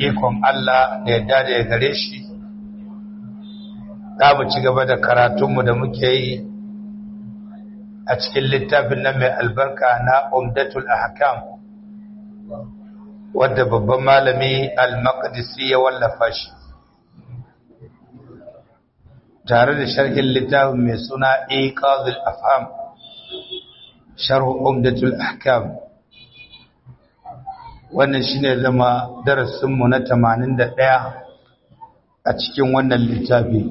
ikon Allah da yadda da ya gare shi za mu ci gaba da karatunmu da muke yi a cikin littafin nan mai albarka na umdatul ahkam wadda babban malami al-maqdisi ya wallafa shi tare da sharhin littafin mai suna iqazul afham sharh umdatul ahkam wannan shine zama darasin mu na 81 a cikin wannan littafi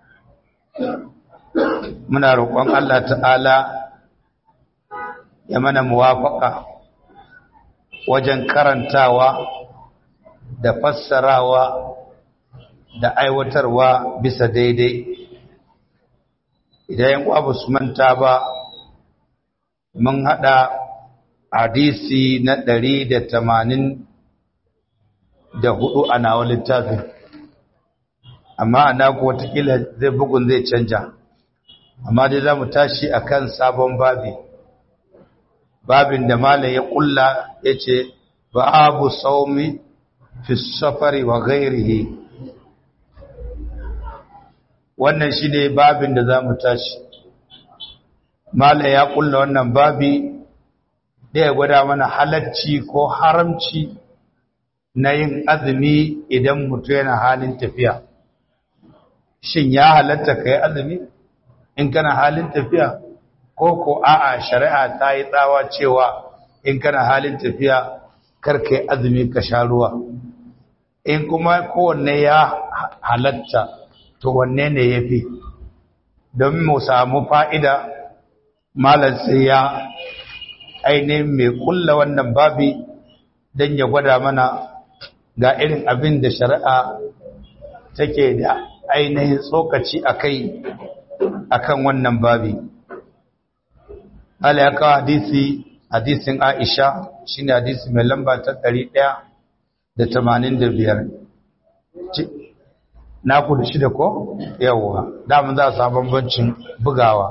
muna roƙon Allah ta'ala ya mana muwafaka wajen karantawa da fassarawa da aiwatarwa bisa daidai idan yan uwa su manta ba mun hada hadisi na ɗari da tamanin da hudu a nawa littafin amma a naku watakila zai bugun zai canja amma dai za mu tashi a kan sabon babi babin da malam ya kulla ya ce babu saumi fi safari wa gairihi wannan shi ne babin da za mu tashi malam ya kulla wannan babi da ya gwada mana halacci ko haramci na yin azumi idan mutu yana halin tafiya shin ya halatta ka yi azumi in kana halin tafiya ko ko a'a shari'a ta yi tsawa cewa in kana halin tafiya karka yi azumi ka sha ruwa in kuma kowanne ya halatta to wanne ne ya fi don mu samu fa'ida malar sai ya ainihin mai kulla wannan babi don ya gwada mana ga irin abin da shari'a take da ainihin tsokaci a kai a kan wannan babi ala ya kawo hadisi hadisin aisha shi ne hadisi mai lamba ta ɗari ɗaya da tamanin da biyar na ku da shida ko yawwa damun za a samu bambancin bugawa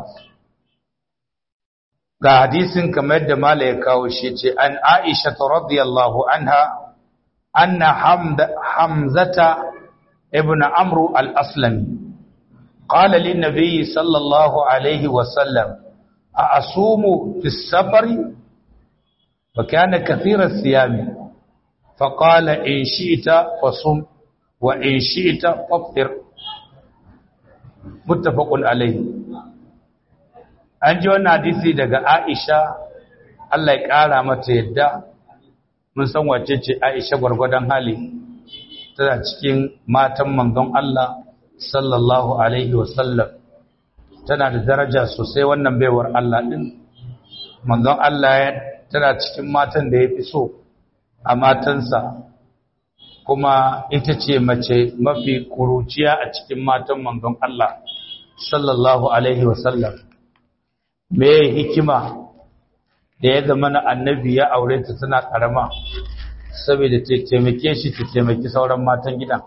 ga hadisin kamar yadda mala ya kawo shi ce an aisha ta radiyallahu anha anna hamzata ibn amru al-aslami قال للنبي صلى الله عليه وسلم أأصوم في السفر وكان كثير الصيام فقال إن شئت فصم وإن شئت فافطر متفق عليه an ji wannan hadisi daga Aisha Allah ya ƙara mata yadda mun san wace ce Aisha gwargwadon hali tana cikin matan manzon Allah sallallahu alaihi wasallam tana da daraja sosai wannan baiwar Allah din manzon Allah tana cikin matan da ya fi so a matansa kuma ita ce mace mafi kuruciya a cikin matan manzon Allah sallallahu alaihi wasallam me hikima da ya zama na annabi ya aure ta tana karama saboda ta taimake shi ta taimaki sauran matan gidan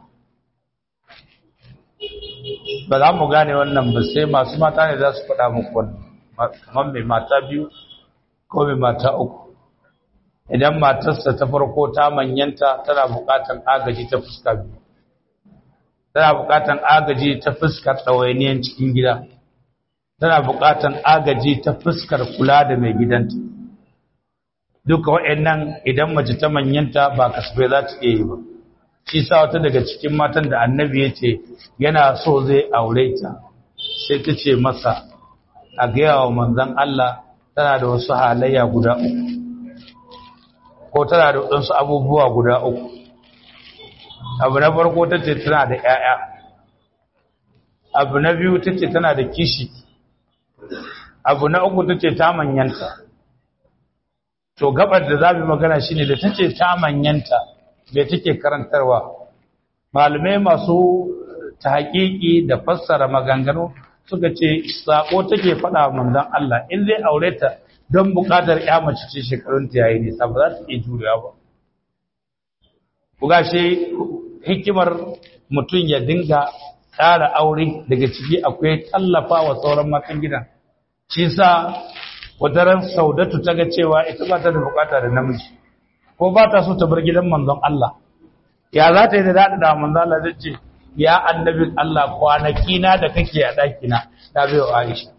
ba za mu gane wannan ba sai masu mata ne za su faɗa muku wannan kamar mai mata biyu ko mai mata uku idan matarsa ta farko ta manyanta tana buƙatar agaji ta fuska biyu tana buƙatar agaji ta fuskar ɗawainiyar cikin gida tana buƙatar agaji ta fuskar kula da mai gidanta duka waɗannan idan mace ta manyanta ba kasafai za ta iya yi ba shi sa wata daga cikin matan da annabi ya ce yana so zai aure ta sai ta ce masa a gaya wa manzan Allah tana da wasu halayya guda uku ko tana da wasu abubuwa guda uku abu na farko ta ce tana da 'ya'ya abu na biyu ta ce tana da kishi abu na uku ta ce ta manyanta to gabar da za mu magana shine da ta ce ta manyanta da take karantarwa malamai masu ta haƙiƙi da fassara maganganu suka ce sako take faɗa manzon Allah in zai aure ta don buƙatar ya mace ce shekarun ta yayi nisa ba za ta iya jurewa ba ku gashi hikimar mutum ya dinga tsara aure daga ciki akwai tallafa wa sauran matan gidan shi sa wata ran saudatu ta ga cewa ita ba ta da bukata da namiji ko ba ta so ta bar gidan manzon Allah ya za ta yi da daɗa da manzo Allah zai ce ya annabin Allah kwanaki na da kake a ɗaki na ta bai wa Aisha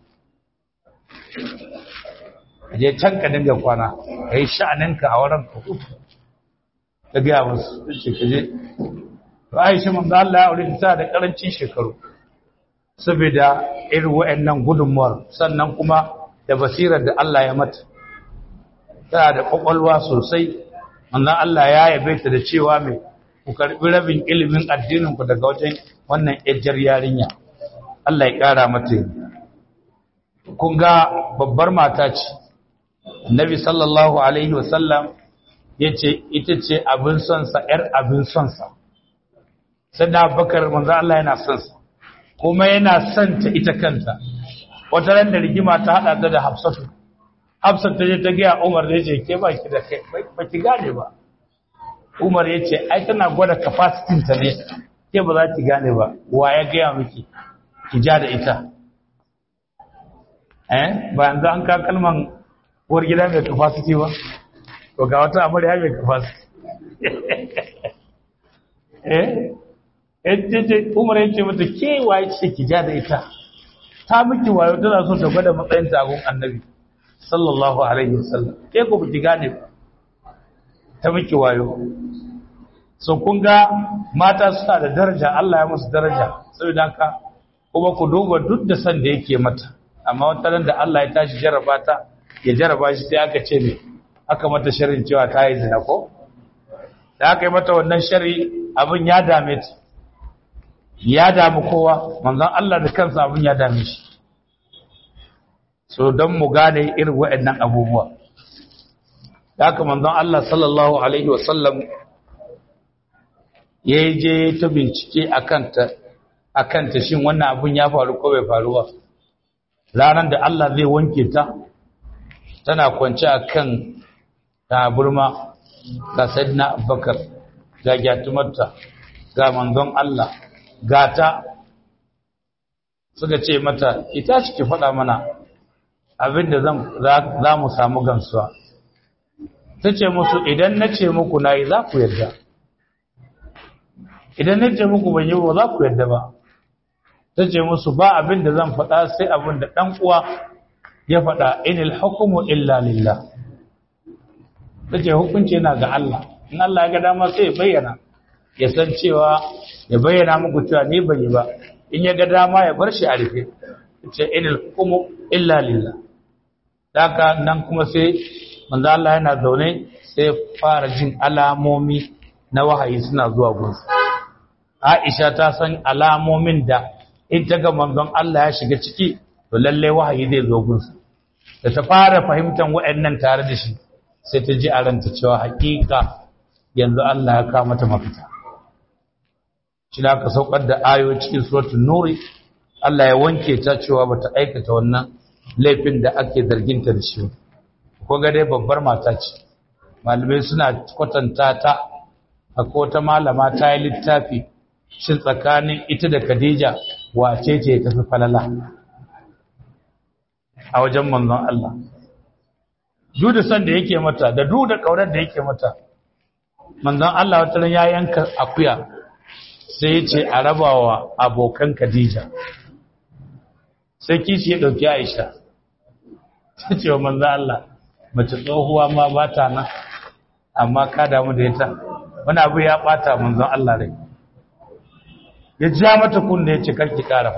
je can ka dinga kwana ka yi sha'aninka a wurin ka hutu ta gaya musu ce ka je to Aisha manzo Allah ya aure ta da karancin shekaru saboda irin wa'annan gudunmuwar sannan kuma da basirar da Allah ya mata tana da kwakwalwa sosai manzon Allah ya yabe ta da cewa mai ku karbi rabin ilimin addinin ku daga wajen wannan ejjar yarinya Allah ya kara mata kun ga babbar mata ce Annabi sallallahu alaihi wasallam yace ita ce abin son sa yar abin son sa sannan Abubakar manzon Allah yana son sa kuma yana son ta ita kanta wata ran da rigima ta hada ta da Hafsatu Hafsat ta je ta ga Umar da yace ke baki da kai ba ki gane ba Umar yace ai tana gwada capacity ta ne ke ba za ki gane ba wa ya ga miki ki ja da ita eh ba yanzu an ka kalman uwar gida mai capacity ba to ga wata amarya mai capacity eh eh Umar yace mata ke waye ce ki ja da ita ta miki wayo tana so ta gwada matsayin tagun annabi sallallahu alaihi wasallam ke ko biki gane ta miki wayo so kun ga mata suna da daraja Allah ya musu daraja saboda haka kuma ku duba duk da san da yake mata amma wata ran da Allah ya tashi jarraba ta ya jarraba shi sai aka ce me aka mata sharrin cewa ta yi zina ko da aka yi mata wannan sharri abin ya dame ta ya damu kowa manzon Allah da kansa abin ya dame shi so don mu gane irin waɗannan abubuwa da haka manzon Allah sallallahu alaihi wasallam ya je ta bincike a kanta shin wannan abin ya faru ko bai faru ba ranar da Allah zai wanke ta tana kwance a kan taburma ga sadina abubakar ga gyatumarta ga manzon Allah gata suka ce mata ita ki faɗa mana abinda za mu samu gamsuwa ta ce musu idan na ce muku na yi za ku yadda idan na ce muku ban yi ba za ku yadda ba ta ce musu ba abinda zan faɗa sai abinda ɗan uwa ya faɗa inil hukumu illa lillah ta ce hukunci yana ga Allah in Allah ya ga dama sai ya bayyana ya san cewa ya bayyana muku cewa ni ban yi ba in ya ga dama ya bar shi a rufe ce inil hukumu illa lillah daga nan kuma sai manzo Allah yana zaune sai fara jin alamomi na wahayi suna zuwa gunsa Aisha ta san alamomin da in ta ga manzon Allah ya shiga ciki to lalle wahayi zai zo gunsa da ta fara fahimtar waɗannan tare da shi sai ta ji a ranta cewa hakika yanzu Allah ya kawo mata mafita shi da aka saukar da ayo cikin suratul nuri Allah ya wanke ta cewa bata aikata wannan laifin da ake zarginta da shi ko ga dai babbar mata ce malamai suna kwatanta ta akwai wata malama ta yi littafi shin tsakanin ita da Khadija wace ce ta fi falala a wajen manzon Allah duk da san da yake mata da duk da kaurar da yake mata manzon Allah wata ran ya yanka akuya sai ya ce a rabawa abokan Khadija sai kishi ya dauki Aisha ta ce wa manzon Allah mace tsohuwa ma ba ta nan amma ka damu da ita wani abu ya bata manzon Allah rai ya ja mata kunne ya ce karki kara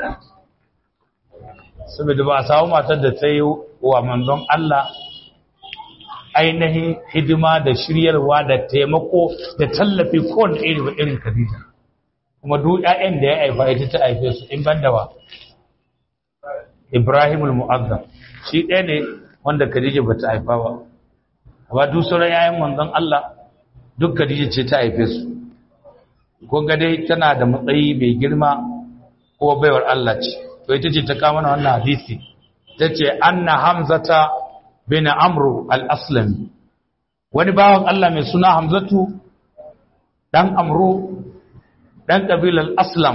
saboda ba a samu matar da ta yi wa manzon Allah ainihin hidima da shiryarwa da taimako da tallafi kowane iri ba irin Khadija kuma duk ƴaƴan da ya haifa ita ta haife su in banda wa Ibrahim al-Mu'azzam shi ɗaya ne wanda Khadija bata haifa ba amma duk sauran ƴaƴan manzon Allah duk Khadija ce ta haife su kun ga dai tana da matsayi mai girma ko baiwar Allah ce to ita ce ta kawo mana wannan hadisi tace anna hamzata bin amru al-aslami wani bawan Allah mai suna hamzatu dan amru dan kabilar aslam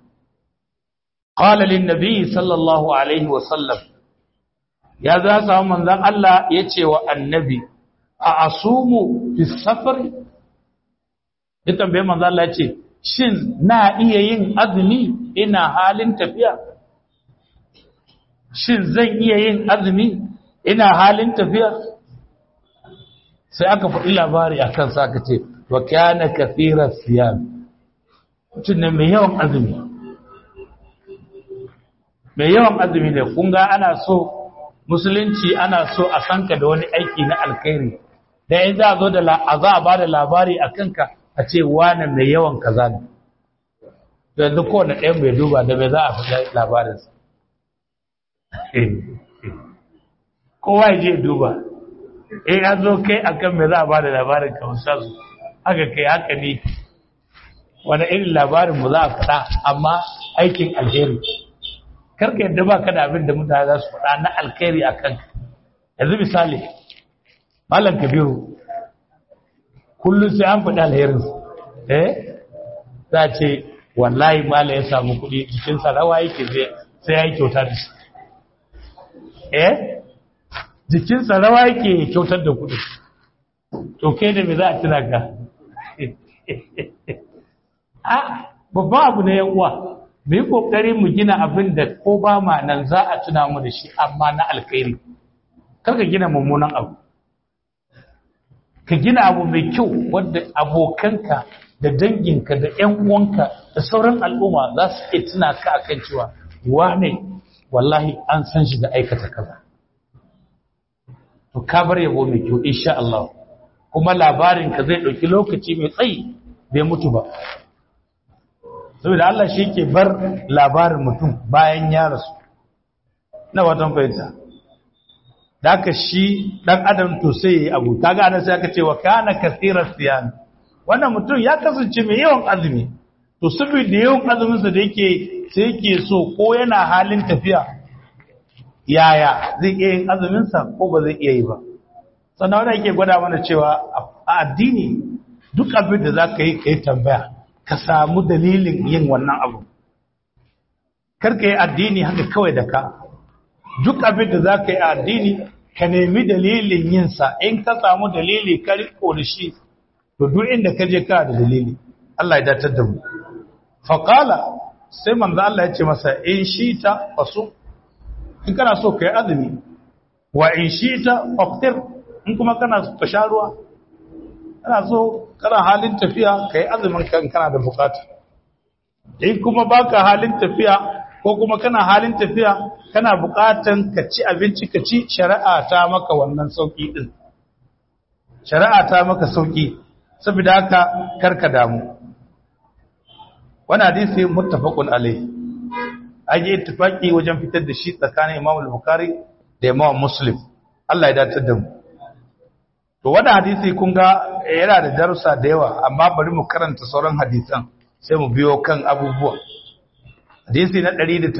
qala lin nabi sallallahu alaihi wa sallam ya za samu manzon Allah yace wa annabi a asumu fi safar ya tambaye manzo Allah ya ce shin na iya yin azumi ina halin tafiya shin zan iya yin azumi ina halin tafiya sai aka faɗi labari a kansa aka ce wa kana kathira siyam mutum ne mai yawan azumi mai yawan azumi ne kun ga ana so musulunci ana so a sanka da wani aiki na alkhairi da in za a zo da za a ba da labari a kanka a ce wane mai yawan kaza ne yanzu kowane ɗayan bai duba da mai za a fi labarinsa kowa ya je duba in ya zo kai akan mai za a ba da labarin ka musamman haka kai haka ne wani irin labarin mu za a faɗa amma aikin alheri karka yadda ba ka da abin da mutane za su faɗa na alkhairi a kanka yanzu misali malam kabiru kullum sai an faɗi alherinsa eh za a ce wallahi malam ya samu kuɗi jikinsa rawa yake sai ya yi kyauta da shi eh jikinsa rawa yake kyautar da kuɗi to kai da me za a tuna ka a babban abu na yan uwa mu yi kokari mu gina abin da ko ba ma nan za a tuna mu da shi amma na alkhairi kar ka gina mummunan abu ka gina abu mai kyau wanda abokanka da danginka da ƴan uwanka da sauran al'umma za su iya tuna ka akan cewa wane wallahi an san shi da aikata kaza to ka bar yabo mai kyau insha Allah kuma labarin ka zai dauki lokaci mai tsayi bai mutu ba saboda Allah shi ke bar labarin mutum bayan ya rasu na watan fahimta da aka shi ɗan adam to sai ya yi abu ta gane sai aka ce wa kana kasirar siyan wannan mutum ya kasance mai yawan azumi to saboda yawan azuminsa da yake sai yake so ko yana halin tafiya yaya zai iya yin azuminsa ko ba zai iya yi ba sannan wanda yake gwada mana cewa a addini duk abin da za ka yi ka yi tambaya ka samu dalilin yin wannan abu karka yi addini haka kawai da ka duk abin da za ka yi addini ka nemi dalilin yinsa in ka samu dalili ka riko da shi to duk inda ka je ka da dalili Allah ya datar da mu faqala sai manzo Allah ya ce masa in shita fasu in kana so ka yi azumi wa in shita faftir in kuma kana so ka sha ruwa kana so kana halin tafiya ka yi azumin kan kana da bukata in kuma baka halin tafiya ko kuma kana halin tafiya kana bukatan ka ci abinci ka ci shari'a ta maka wannan sauki din shari'a ta maka sauki saboda haka karka damu wannan hadisi muttafaqun alayhi aje ittifaqi wajen fitar da shi tsakanin Imam al-Bukhari da Imam Muslim Allah ya dace da mu to wannan hadisi kun ga yana da darussa da yawa amma bari mu karanta sauran hadisan sai mu biyo kan abubuwa hadisi na 186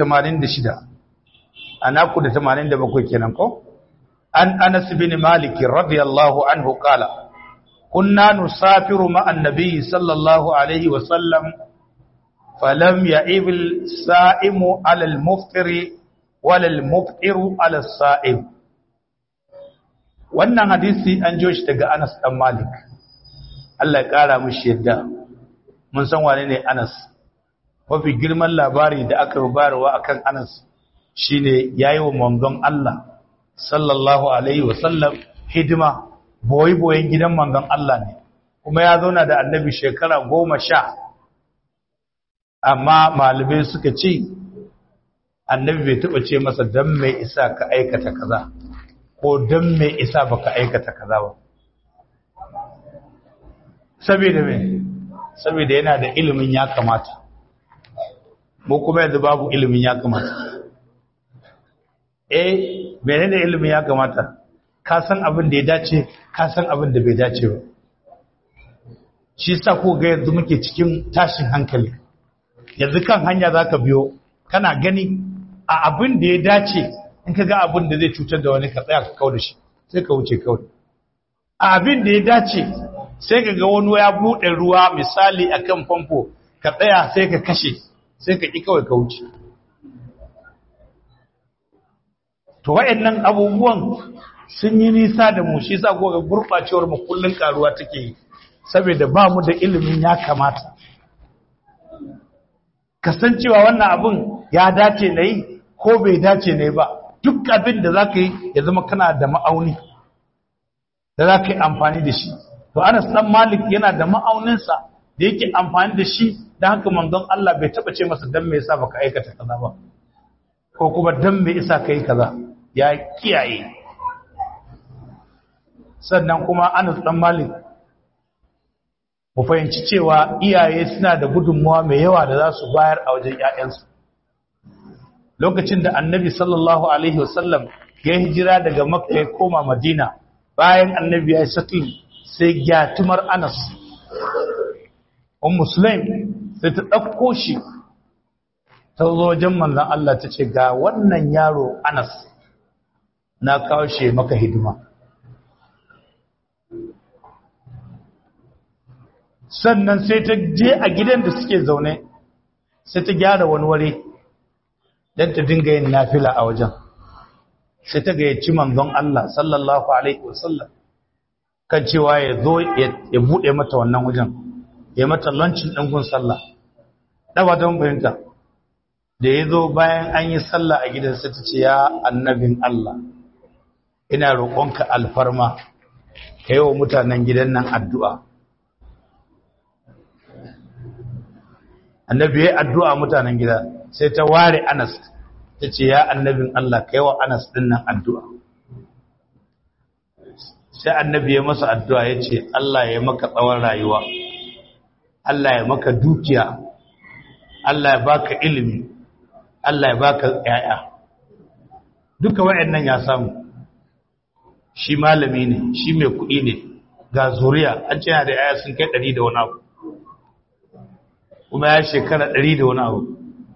anaku da 87 kenan ko an Anas bin Malik radiyallahu anhu qala kunna nusafiru ma annabi sallallahu alaihi wa sallam falam ya'ib al-sa'imu 'ala al-muftiri wala al-muftiru 'ala as-sa'im wannan hadisi an jo shi daga Anas dan Malik Allah ya kara mishi yadda mun san wane ne Anas mafi girman labari da aka rubarwa akan Anas shine yayi wa manzon Allah sallallahu alaihi wasallam hidima boyi boyen gidan manzon Allah ne kuma ya zauna da annabi shekara goma sha amma malubai suka ce annabi bai taɓa ce masa don mai isa ka aikata kaza ko don mai isa baka aikata kaza ba saboda me saboda yana da ilimin ya kamata mu kuma yanzu babu ilimin ya kamata eh menene ilimin ya kamata ka san abin da ya dace ka san abin da bai dace ba shi sa ko ga yanzu muke cikin tashin hankali yanzu kan hanya zaka biyo kana gani a abin da ya dace in ka ga abin da zai cutar da wani ka tsaya ka kawo da shi sai ka wuce kawai a abin da ya dace sai ka ga wani ya buɗe ruwa misali akan famfo ka tsaya sai ka kashe sai ka ƙi kawai ka wuce to waɗannan abubuwan sun yi nisa da mu shi sa ko ga gurɓacewar mu kullun karuwa take yi saboda ba mu da ilimin ya kamata kasancewa wannan abin ya dace na yi ko bai dace na yi ba duk abin da za ka yi ya zama kana da ma'auni da za ka yi amfani da shi to anas dan malik yana da ma'auninsa da yake amfani da shi da haka manzon Allah bai taba ce masa dan me yasa baka aikata kaza ba ko kuma dan me yasa kai kaza ya kiyaye sannan kuma anas dan malik mu fahimci cewa iyaye suna da gudunmuwa mai yawa da za su bayar a wajen ‘ya'yansu lokacin da annabi sallallahu alaihi wasallam ya hijira daga makka ya koma madina bayan annabi ya yi sakin sai gyatumar anas un musulun sai ta ɗauko shi ta zo wajen manzan Allah ta ce ga wannan yaro anas na kawo shi maka hidima sannan sai ta je a gidan da suke zaune sai ta gyara wani ware don ta dinga yin nafila a wajen sai ta gayyaci manzon Allah sallallahu alaihi wasallam kan cewa ya zo ya bude mata wannan wajen ya mata lancin ɗangun sallah ɗaba don bayanta da ya zo bayan an yi sallah a gidan sai ta ce ya annabin Allah ina roƙonka alfarma ka yi wa mutanen gidan nan addu'a annabi ya addu'a mutanen gida sai ta ware anas ta ce ya annabin Allah ka yi wa anas ɗin nan addu'a sai annabi ya masa addu'a ya ce Allah ya maka tsawon rayuwa Allah ya maka dukiya Allah ya baka ilimi Allah ya baka ‘ya'ya duka wa'yan ya samu shi malami ne shi mai kuɗi ne ga zuriya an ce da ‘ya'ya sun kai ɗari da wani abu kuma ya shekara ɗari da wani abu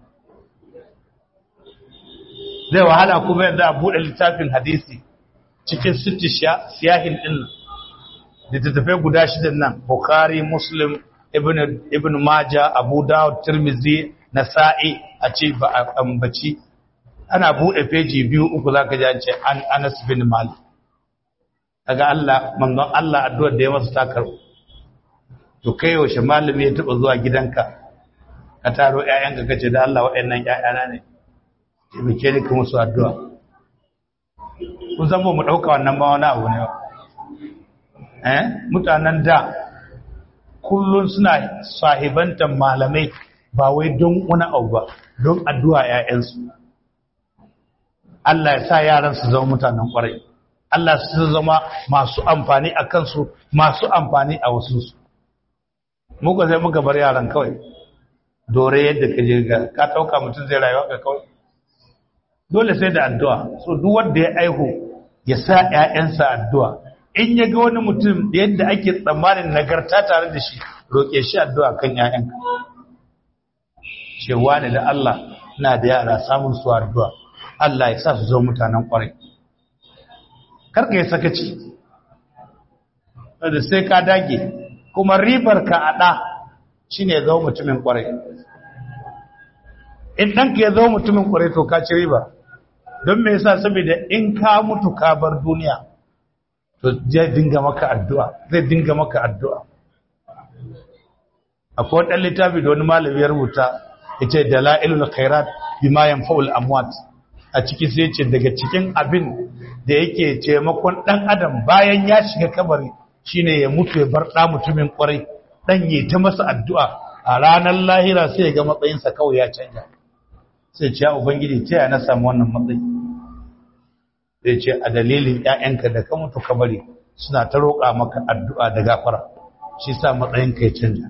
zai wahala kuma yanzu a buɗe littafin hadisi cikin sitti siyahin ɗin littattafai guda shidan nan Bukhari, Muslim, Ibn Majah, Abu Dawud, Tirmidhi, Nasa'i a ce ba a ambaci ana buɗe feji biyu uku zaka ji an ce an Anas bin Malik daga Allah manzon Allah addu'ar da ya masa takar to kai yaushe malami ya taba zuwa gidanka ka taro ƴaƴanka kace da Allah waɗannan ƴaƴana ne taimake ni kuma su addu'a kun san ba mu ɗauka wannan ba wani abu ne eh mutanen da kullun suna sahibantan malamai ba wai don wani abu ba don addu'a ‘ya'yansu Allah ya sa yaran su zama mutanen ƙwarai Allah su zama masu amfani a kansu masu amfani a wasu su muka sai muka bar yaran kawai dore yadda ka je ga ka ɗauka mutum zai rayuwa ka kawai dole sai da addu'a so duk wanda ya aihu ya sa ‘ya'yansa addu'a in ya ga wani mutum yadda ake tsammanin nagarta tare da shi roƙe shi addu'a kan ‘ya'yanka cewa ne da Allah na da yara samun su addu'a Allah ya sa su zo mutanen ƙwarai karka ya sakaci da sai ka dage kuma ribar ka a ɗa shi ne zo mutumin ƙwarai in ɗanka ya zo mutumin ƙwarai to ka ci riba don me yasa saboda in ka mutu ka bar duniya to zai dinga maka addu'a zai dinga maka addu'a akwai ɗan littafi da wani malami ya rubuta ita dala'ilul khairat bima yanfa'ul amwat a ciki sai ce daga cikin abin da yake taimakon dan adam bayan ya shiga kabari shine ya mutu ya bar da mutumin kwarai dan yi ta masa addu'a a ranar lahira sai ya ga matsayinsa kawai ya canja sai ce ya ubangiji ta ya na samu wannan matsayi sai ce a dalilin ƴaƴanka da ka mutu kabari suna ta roƙa maka addu'a da gafara shi sa matsayinka ya canja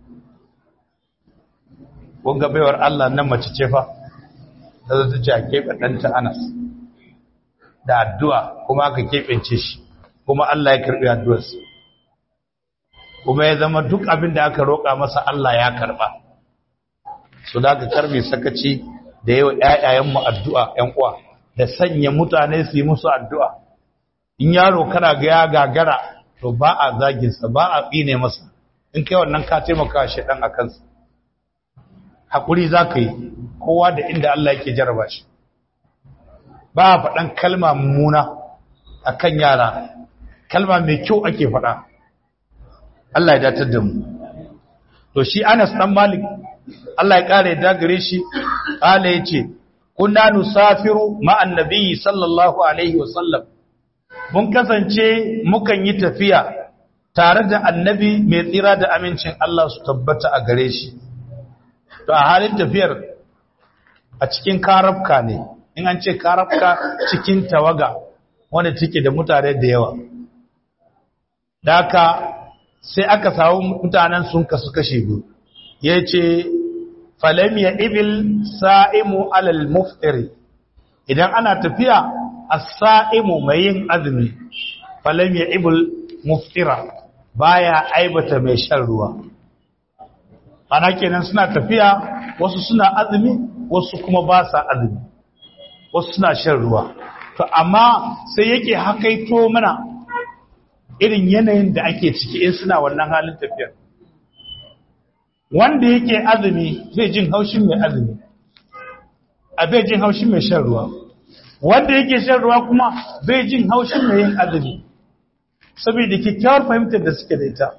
ga baiwar Allah nan mace ce fa ta zo ta ce a keɓe ɗanta Anas da addu'a kuma aka keɓance shi kuma Allah ya karɓi addu'arsa kuma ya zama duk abin da aka roƙa masa Allah ya karɓa su da aka karɓe sakaci da yawa ‘ya'yayenmu addu'a ‘yan uwa da sanya mutane su yi musu addu'a in yaro kana ga ya gagara to ba a zaginsa ba a tsine masa in kai wannan ka taimaka shi ɗan a kansa haƙuri za ka yi kowa da inda Allah yake jaraba shi ba a faɗan kalma mummuna a kan yara kalma mai kyau ake faɗa Allah ya datar da mu to shi Anas dan Malik Allah ya kare da gare shi kala yace kunna nusafiru ma'an nabiyyi sallallahu alaihi wasallam mun kasance mukan yi tafiya tare da annabi mai tsira da amincin Allah su tabbata a gare shi to a halin tafiyar a cikin karafka ne in an ce karafka cikin tawaga wanda take da mutane da yawa da haka sai aka samu mutanen sun kasu kashe biyu ya ce falam ya ibil sa'imu alal muftiri idan ana tafiya a sa'imu mai yin azumi falam ya ibil muftira baya aibata mai shan ruwa ana kenan suna tafiya wasu suna azumi wasu kuma ba sa azumi wasu suna shan ruwa to amma sai yake hakaito mana irin yanayin da ake ciki in suna wannan halin tafiyar wanda yake azumi zai jin haushin mai azumi a bai jin haushin mai shan ruwa wanda yake shan ruwa kuma bai jin haushin mai yin azumi saboda kyakkyawar fahimtar da suke da ita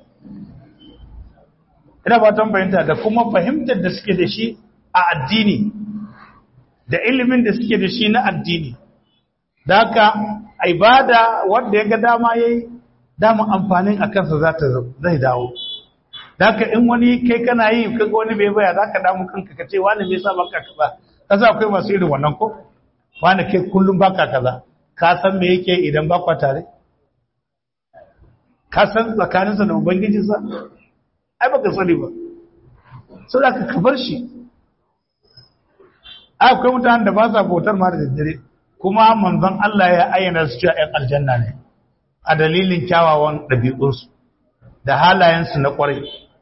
ina fatan fahimta da kuma fahimtar da suke da shi a addini da ilimin da suke da shi na addini da haka ibada wanda ya ga dama yayi dama amfanin a kansa za ta zai dawo da haka in wani kai kana yi kaga wani bai baya za ka damu kanka ka ce wani bai sa baka kaza kasa akwai masu irin wannan ko wani kai kullum baka kaza ka san me yake idan ba kwa tare ka san tsakaninsa da ubangijinsa ai baka sani ba sau da ka bar shi akwai mutanen da ba sa bautar ma da daddare kuma manzon Allah ya ayyana su cewa ‘yan aljanna ne a dalilin kyawawan ɗabi'unsu da halayensu na ƙwarai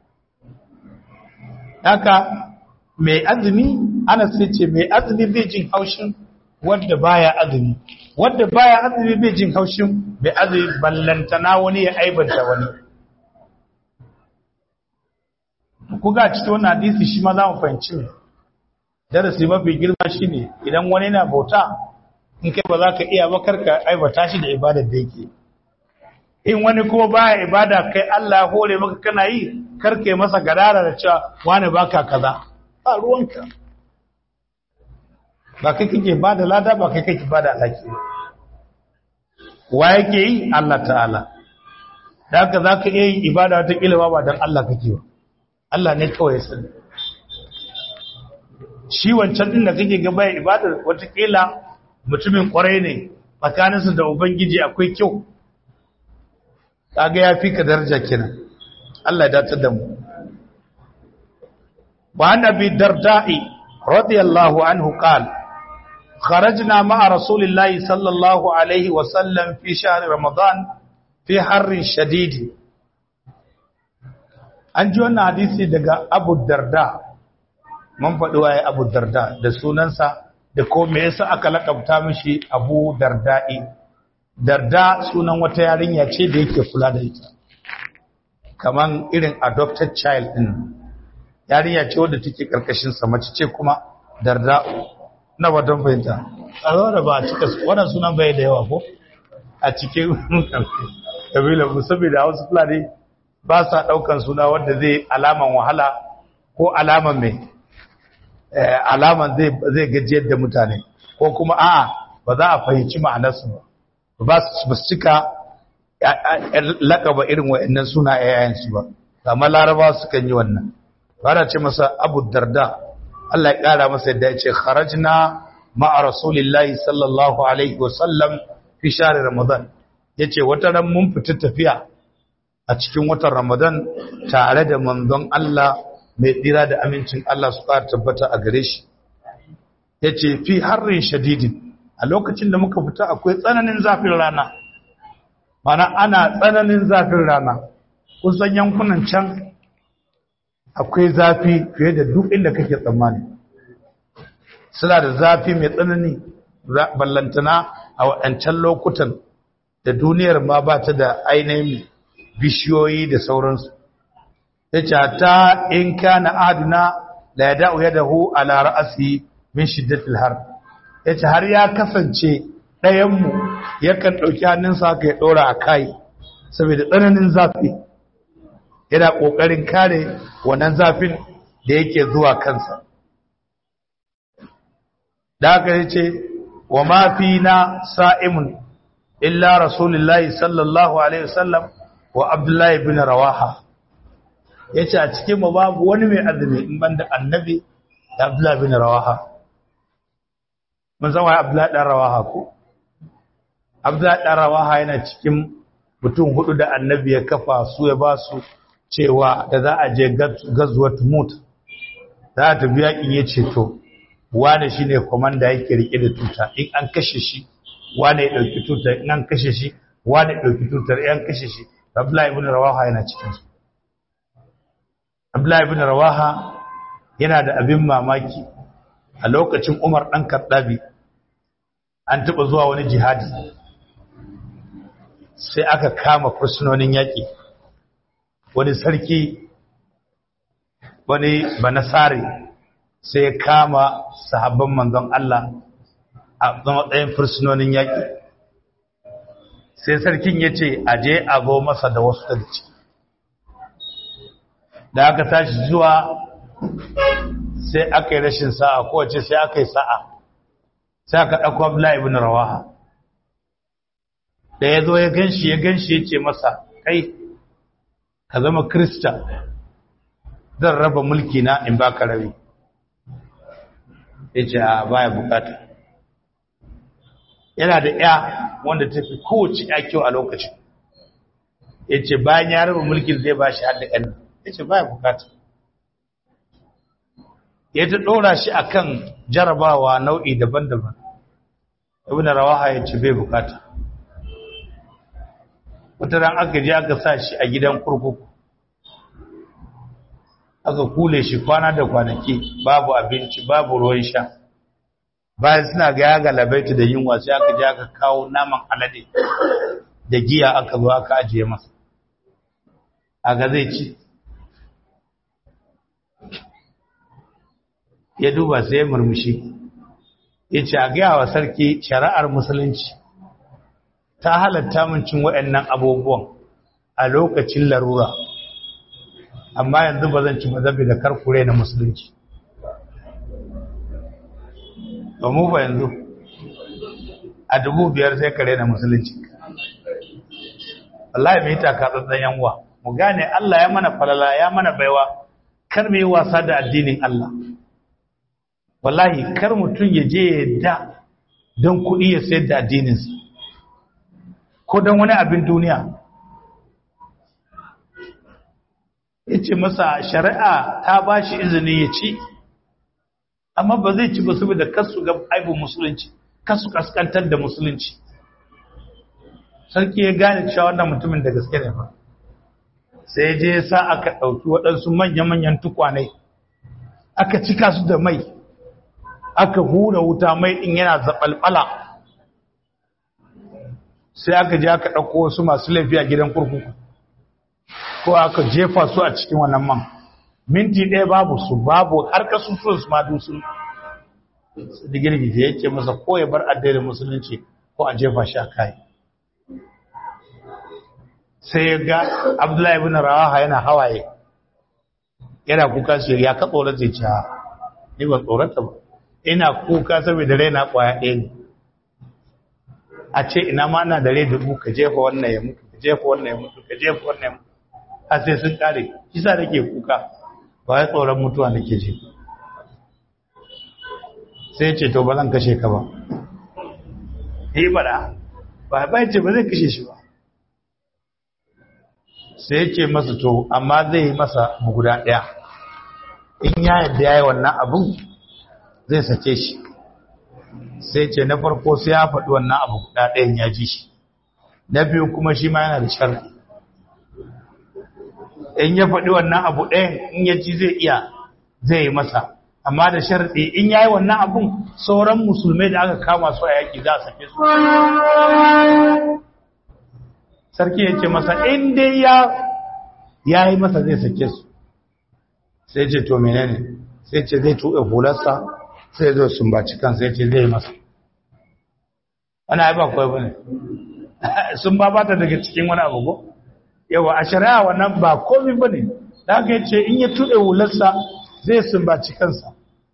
haka mai azumi ana sai ce mai azumi bai jin haushin wadda baya azumi wadda baya azumi bai jin haushin bai azumi ballantana wani ya aibanta wani kuga cikin wannan hadisi shi ma za mu fahimci ne darasi mafi girma shine idan wani na bauta in kai ba za ka iya ba karka aibata shi da ibadar da yake in wani kuma baya ibada kai Allah ya hore maka kana yi karka yi masa gadara da cewa wani baka kaza ba ruwanka ba kai kake ba da lada ba kai kake ba da alhaki ba wa yake yi Allah ta'ala da haka za ka iya yin ibada wata ƙila ba don Allah kake ba Allah ne kawai sani shi wancan din da kake gaba ya ibadar watakila mutumin kwarai ne tsakaninsu da ubangiji akwai kyau kaga ya fi ka daraja kenan Allah ya dace da mu wa annabi darda'i radiyallahu anhu qala kharajna ma'a rasulillahi sallallahu alaihi wa sallam fi shahr ramadan fi harrin shadidi an ji wannan hadisi daga Abu Darda mun faɗi waye Abu Darda da sunansa da ko me yasa aka lakabta mishi Abu Darda'i Darda sunan wata yarinya ce da yake kula da ita kaman irin adopted child din yarinya ce wadda take karkashin sa mace ce kuma Darda na wadan fahimta a da ba a cika wannan sunan bai da yawa ko a cikin kabilan mu saboda Hausa Fulani ba sa daukan suna wanda zai alaman wahala ko alaman mai alaman zai gajiyar da mutane ko kuma a'a ba za a fahimci ma'anarsu ba ba su cika laƙaba irin wa'annan suna yayansu ba amma laraba su kan yi wannan ba ce masa abu darda Allah ya ƙara masa yadda ya ce kharajna ma'a rasulillahi sallallahu alaihi wasallam fi share ramadan ya ce wata ran mun fita tafiya a cikin watan ramadan tare da manzon Allah mai tsira da amincin Allah su ƙara tabbata a gare shi ya ce fi harrin shadidin a lokacin da muka fita akwai tsananin zafin rana mana ana tsananin zafin rana kusan yankunan can akwai zafi fiye da duk inda kake tsammani suna da zafi mai tsanani ballantana a waɗancan lokutan da duniyar ma ba ta da ainihin bishiyoyi da sauransu ya ce ta in kana aduna la ya da'u yadahu ala ra'asi min shiddatil har ya ce har ya kasance ɗayanmu yakan ɗauki hannunsa haka ya ɗora a kai saboda tsananin zafi yana ƙoƙarin kare wannan zafin da yake zuwa kansa da haka ce wa ma fi na sa'imun illa rasulullahi sallallahu alaihi wasallam wa abdullahi bin rawaha ya ce a cikin mu babu wani mai azumi in banda annabi da abdullahi bin rawaha mun san wai abdullahi dan rawaha ko abdullahi dan rawaha yana cikin mutum hudu da annabi ya kafa su ya ba su cewa da za a je gazuwat mut za a tafi yakin ya ce to wane shi ne kwamanda yake rike da tuta in an kashe shi wane ya ɗauki tutar in an kashe shi wane ya ɗauki tutar in an kashe shi abdullahi ibn rawaha yana cikinsu abdullahi ibn rawaha yana da abin mamaki a lokacin umar ɗan karɗabi an taɓa zuwa wani jihadi sai aka kama fursunonin yaƙi wani sarki wani banasari sai ya kama sahabban manzon Allah a matsayin fursunonin yaƙi sai sarkin ya ce aje a zo masa da wasu daga ciki da aka tashi zuwa sai aka yi rashin sa'a kowace sai aka yi sa'a sai aka ɗauko abdullahi ibn rawaha da ya zo ya ganshi ya ganshi ya ce masa kai ka zama krista zan raba mulki na in baka rabi ya ce a baya bukata yana da ya wanda ta fi kowace ya kyau a lokacin ya ce bayan ya raba mulkin zai ba shi hada ƙanni ya ce baya bukata ya ta ɗora shi a kan jarabawa nau'i daban-daban ibn rawaha ya ce bai bukata wata ran aka je aka sa shi a gidan kurkuku aka kule shi kwana da kwanaki babu abinci babu ruwan sha bayan suna ga ya galabaita da yunwa sai aka je aka kawo naman alade da giya aka zo aka ajiye masa aga zai ci ya duba sai ya murmushi ya ce a gaya wa sarki shari'ar musulunci ta halatta min cin waɗannan abubuwan a lokacin larura amma yanzu ba zan ci ba zabi da karkure na musulunci ba mu ba yanzu a dubu biyar sai kare na musulunci wallahi mai taka tsantsan yanwa mu gane Allah ya mana falala ya mana baiwa kar mu yi wasa da addinin Allah wallahi kar mutum ya je ya da don kuɗi ya sayar da addininsa ko don wani abin duniya ya ce masa shari'a ta ba shi izini ya ci amma ba zai ci ba saboda kasu ga aibin musulunci kasu kaskantar da musulunci sarki ya gane cewa wannan mutumin da gaske ne ba sai je sa aka ɗauki waɗansu manya-manyan tukwanai aka cika su da mai aka hura wuta mai ɗin yana zaɓalɓala sai aka je aka ɗauko wasu masu laifi a gidan kurkuku ko aka jefa su a cikin wannan man minti ɗaya babu su babu har kasusuwan su ma dusun da girgije ya ce masa ko ya bar addinin musulunci ko a jefa shi a kai sai ya ga abdullahi ibn rawaha yana hawaye yana kuka shi ya ka tsoron zai ci ni ba tsorata ba ina kuka saboda raina kwaya ɗaya ne a ce ina ma ana da rai dubu ka jefa wannan ya mutu ka jefa wannan ya mutu ka jefa wannan ya mutu har sai sun kare kisa da ke kuka ba ya tsoron mutuwa da ke ji sai ce to ba zan kashe ka ba yi bada ba ba ce ba zai kashe shi ba sai ce masa to amma zai yi masa guda ɗaya in ya yadda ya yi wannan abin zai sace shi sai ce na farko sai ya faɗi wannan abu guda ɗayan ya ji shi na biyu kuma shi ma yana da sharri in ya faɗi wannan abu ɗayan in ya ci zai iya zai yi masa amma da sharɗi in ya yi wannan abun sauran musulmai da aka kama su a yaƙi za a sake su sarki ya ce masa in dai ya yi masa zai sake su sai ce to menene sai ce zai tuɓe hularsa sai zo sumbaci kan sai ce zai masa wani ai ba kawai bane sun ba bata daga cikin wani abu ko yawa a shari'a wannan ba komai bane da aka yace in ya tuɗe hularsa zai sumbaci kansa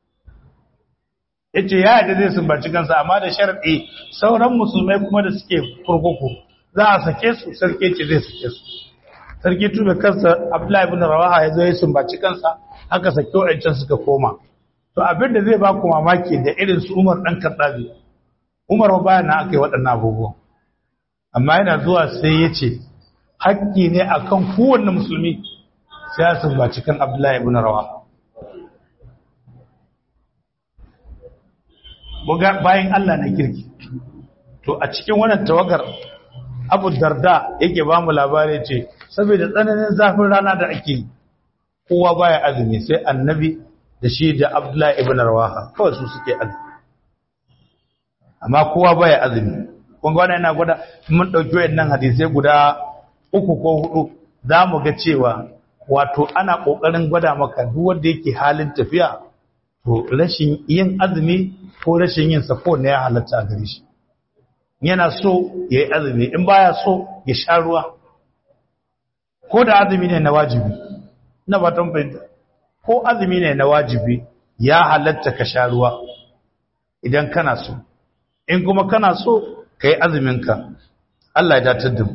yace ya yadda zai sumbaci kansa amma da sharadi sauran musulmai kuma da suke kurkuku za a sake su sarki ce zai sake su sarki tube kansa abdullahi ibn rawaha ya zo ya sumbaci kansa haka sake wa'ancan suka koma to abin da zai ba ku mamaki da irin su umar dan kaddabi umar ba na aka yi waɗannan abubuwan amma yana zuwa sai ya ce haƙƙi ne akan kowanne musulmi sai ya sumbaci kan abdullahi ibn rawaha bayan Allah na kirki to a cikin wannan tawagar abu darda yake ba mu labari ce saboda tsananin zafin rana da ake yi kowa baya azumi sai annabi da shi da abdullahi ibn rawaha kawai su suke azumi amma kowa baya azumi kun ga wannan yana gwada mun dauki wayannan hadisai guda uku ko hudu za mu ga cewa wato ana kokarin gwada maka duk wanda yake halin tafiya to rashin yin azumi ko rashin yin safo ne ya halatta a gare shi yana so ya yi azumi in baya so ya sha ruwa ko da azumi ne na wajibi na batan fahimta ko azumi ne na wajibi ya halatta ka sha ruwa idan kana so in kuma kana so ka yi azuminka Allah ya datar da mu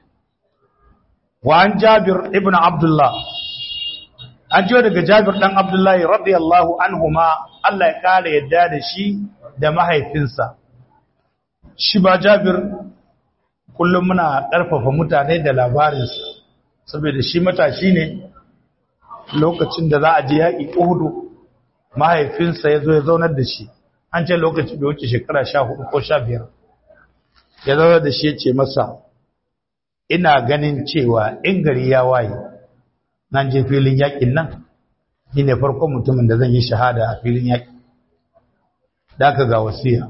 wa an jabir ibn abdullah an jiyo daga jabir dan abdullahi radiyallahu anhuma Allah ya kare yadda da shi da mahaifinsa shi ba jabir kullum muna ƙarfafa mutane da labarinsa saboda shi matashi ne lokacin da za a je yaƙi uhudu mahaifinsa ya zo ya zaunar da shi an ce lokaci bai wuce shekara sha hudu ko sha biyar ya zaunar da shi ya ce masa ina ganin cewa in gari ya waye nan je filin yaƙin nan shi ne farkon mutumin da zan yi shahada a filin yaƙi da aka ga wasiya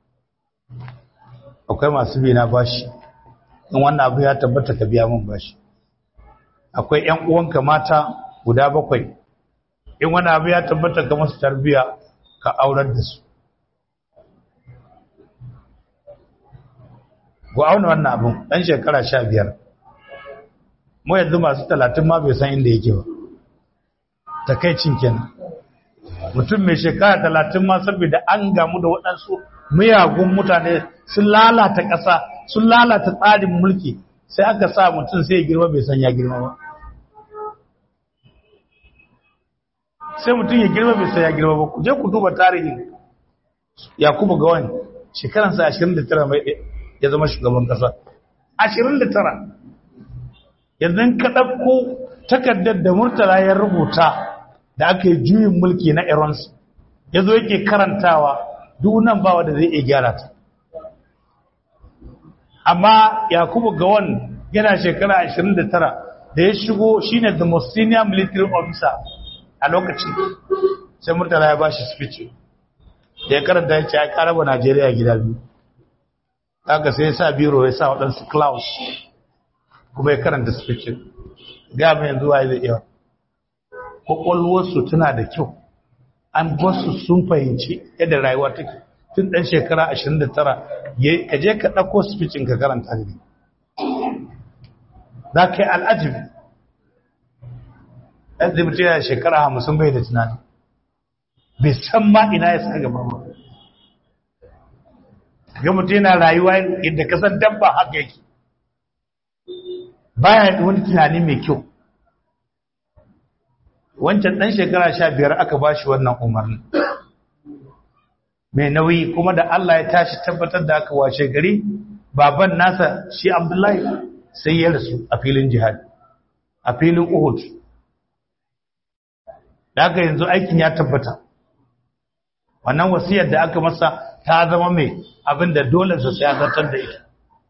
akwai masu bi na bashi in wannan abu ya tabbata ka biya min bashi akwai ƴan uwanka mata guda bakwai in wani abu ya tabbata ka masu tarbiya ka aurar da su ku auna wannan abin ɗan shekara sha biyar mu yanzu masu talatin ma bai san inda yake ba takaicin kenan mutum mai shekara talatin ma saboda an gamu da waɗansu miyagun mutane sun lalata ƙasa sun lalata tsarin mulki sai aka sa mutum sai ya girma bai san ya girma ba sai mutum ya girma bai san ya girma ba ku je ku duba tarihin yakubu gawan shekaransa 29 mai ya zama shugaban ƙasa 29 yanzu ka ɗauko takardar da murtala ya rubuta da aka yi juyin mulki na irons ya zo yake karantawa dunan bawa da zai iya gyara ta amma yakubu gawan yana shekara 29 da ya shigo shine the most senior military officer a lokacin sai murtala ya bashi speech da ya karanta ya ce ya karaba najeriya gida biyu haka sai ya sa biro ya sa waɗansu klaus kuma ya karanta speech ga mai yanzu wa zai iya kwakwalwarsu tana da kyau an basu sun fahimci yadda rayuwa take tun ɗan shekara 29 ka je ka ɗauko speechin ka karanta ne za ka yi al'ajibi ɗan zai yana shekara hamsin bai da tunani bai san ma ina ya sa gaba ba ga mutum yana rayuwa yadda kasan dabba haka yake baya da wani tunani mai kyau wancan ɗan shekara sha biyar aka ba shi wannan umarni mai nauyi kuma da Allah ya tashi tabbatar da aka washe gari baban nasa shi abdullahi sai ya rasu a filin jihad a filin uhud da aka yanzu aikin ya tabbata wannan wasiyar da aka masa ta zama mai abin da dole su sai zartar da ita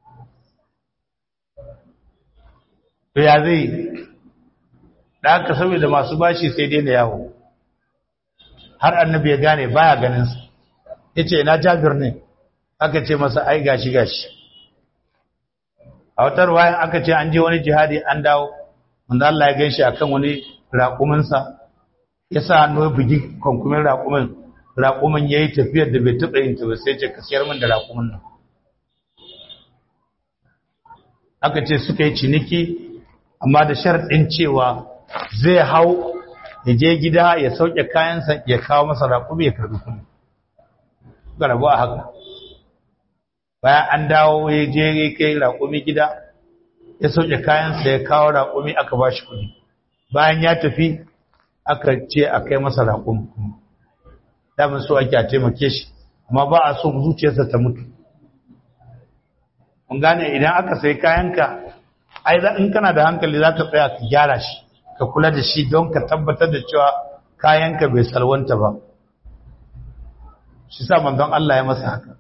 to ya zai da aka saboda masu bashi sai dai da yawo har annabi ya gane baya ganin sa yace ina Jabir ne aka ce masa ai gashi gashi a wata ruwaya aka ce an je wani jihadi an dawo wanda Allah ya ganshi akan wani raƙumin sa yasa hannu ya bugi konkumin raƙumin raƙumin yayi tafiyar da bai taɓa yin ta ba sai ce ka siyar min da raƙumin nan aka ce suka yi ciniki amma da sharɗin cewa zai hau ya je gida ya sauke kayansa ya kawo masa raƙumi ya karɓi kuɗi ga rabu a haka bayan an dawo ya je ya kai raƙumi gida ya sauke kayansa ya kawo raƙumi aka ba shi kuɗi bayan ya tafi aka ce a kai masa raƙumi damin so ake a taimake shi amma ba a so zuciyarsa ta mutu mun gane idan aka sai kayanka ai in kana da hankali za ka tsaya ka gyara shi ka kula da shi don ka tabbatar da cewa kayanka bai salwanta ba shi sa manzon Allah ya masa haka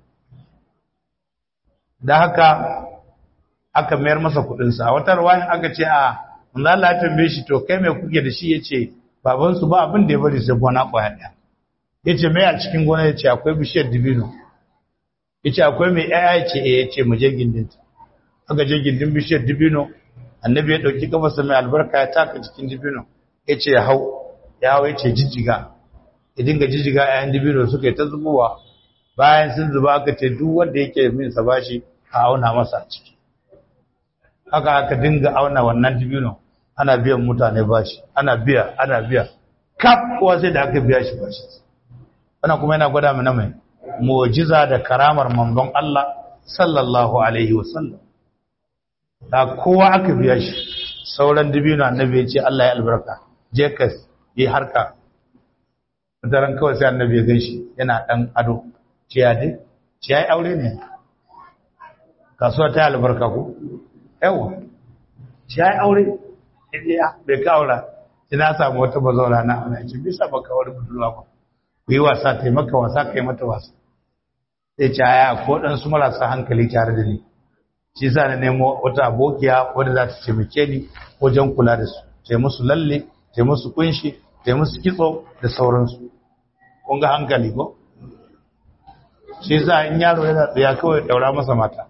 da haka aka mayar masa kudinsa a wata ruwayan aka ce a manzon Allah ya tambaye shi to kai mai kuke da shi yace baban su ba abin da ya bari sai gona kwaya daya yace mai a cikin gona yace akwai bishiyar dibino yace akwai mai yaya yace eh yace mu je gindinta aka je gindin bishiyar dibino annabi ya dauki kafarsa mai albarka ya taka cikin dibino yace ya hau ya hau yace jijjiga ya dinga jijjiga ayan dibino suka yi ta zubowa bayan sun zuba aka ce duk wanda yake min sa bashi a auna masa a ciki haka aka dinga auna wannan dibino ana biyan mutane bashi ana biya ana biya kaf kowa sai da aka biya shi bashi wannan kuma yana gwada mana mai mu'jiza da karamar manzon Allah sallallahu alaihi wasallam da kowa aka biya shi sauran dibino annabi ya ce Allah ya albarka je ka yi harka daren kawai sai annabi ya ganshi yana dan ado ciya dai ciya yi aure ne kasuwa ta albarka ko yawa ciya yi aure ya bai ka aura ina samu wata bazaura na ana ce bisa baka wani budurwa ba ku yi wasa ta yi maka wasa ka yi mata wasa sai caya ko dan su marasa hankali tare da ni shi sa na nemo wata abokiya wadda za ta taimake ni wajen kula da su ta musu lalle ta musu kunshi ta musu kitso da sauransu kun ga hankali ko shi sa in yaro yana tsaya kawai daura masa mata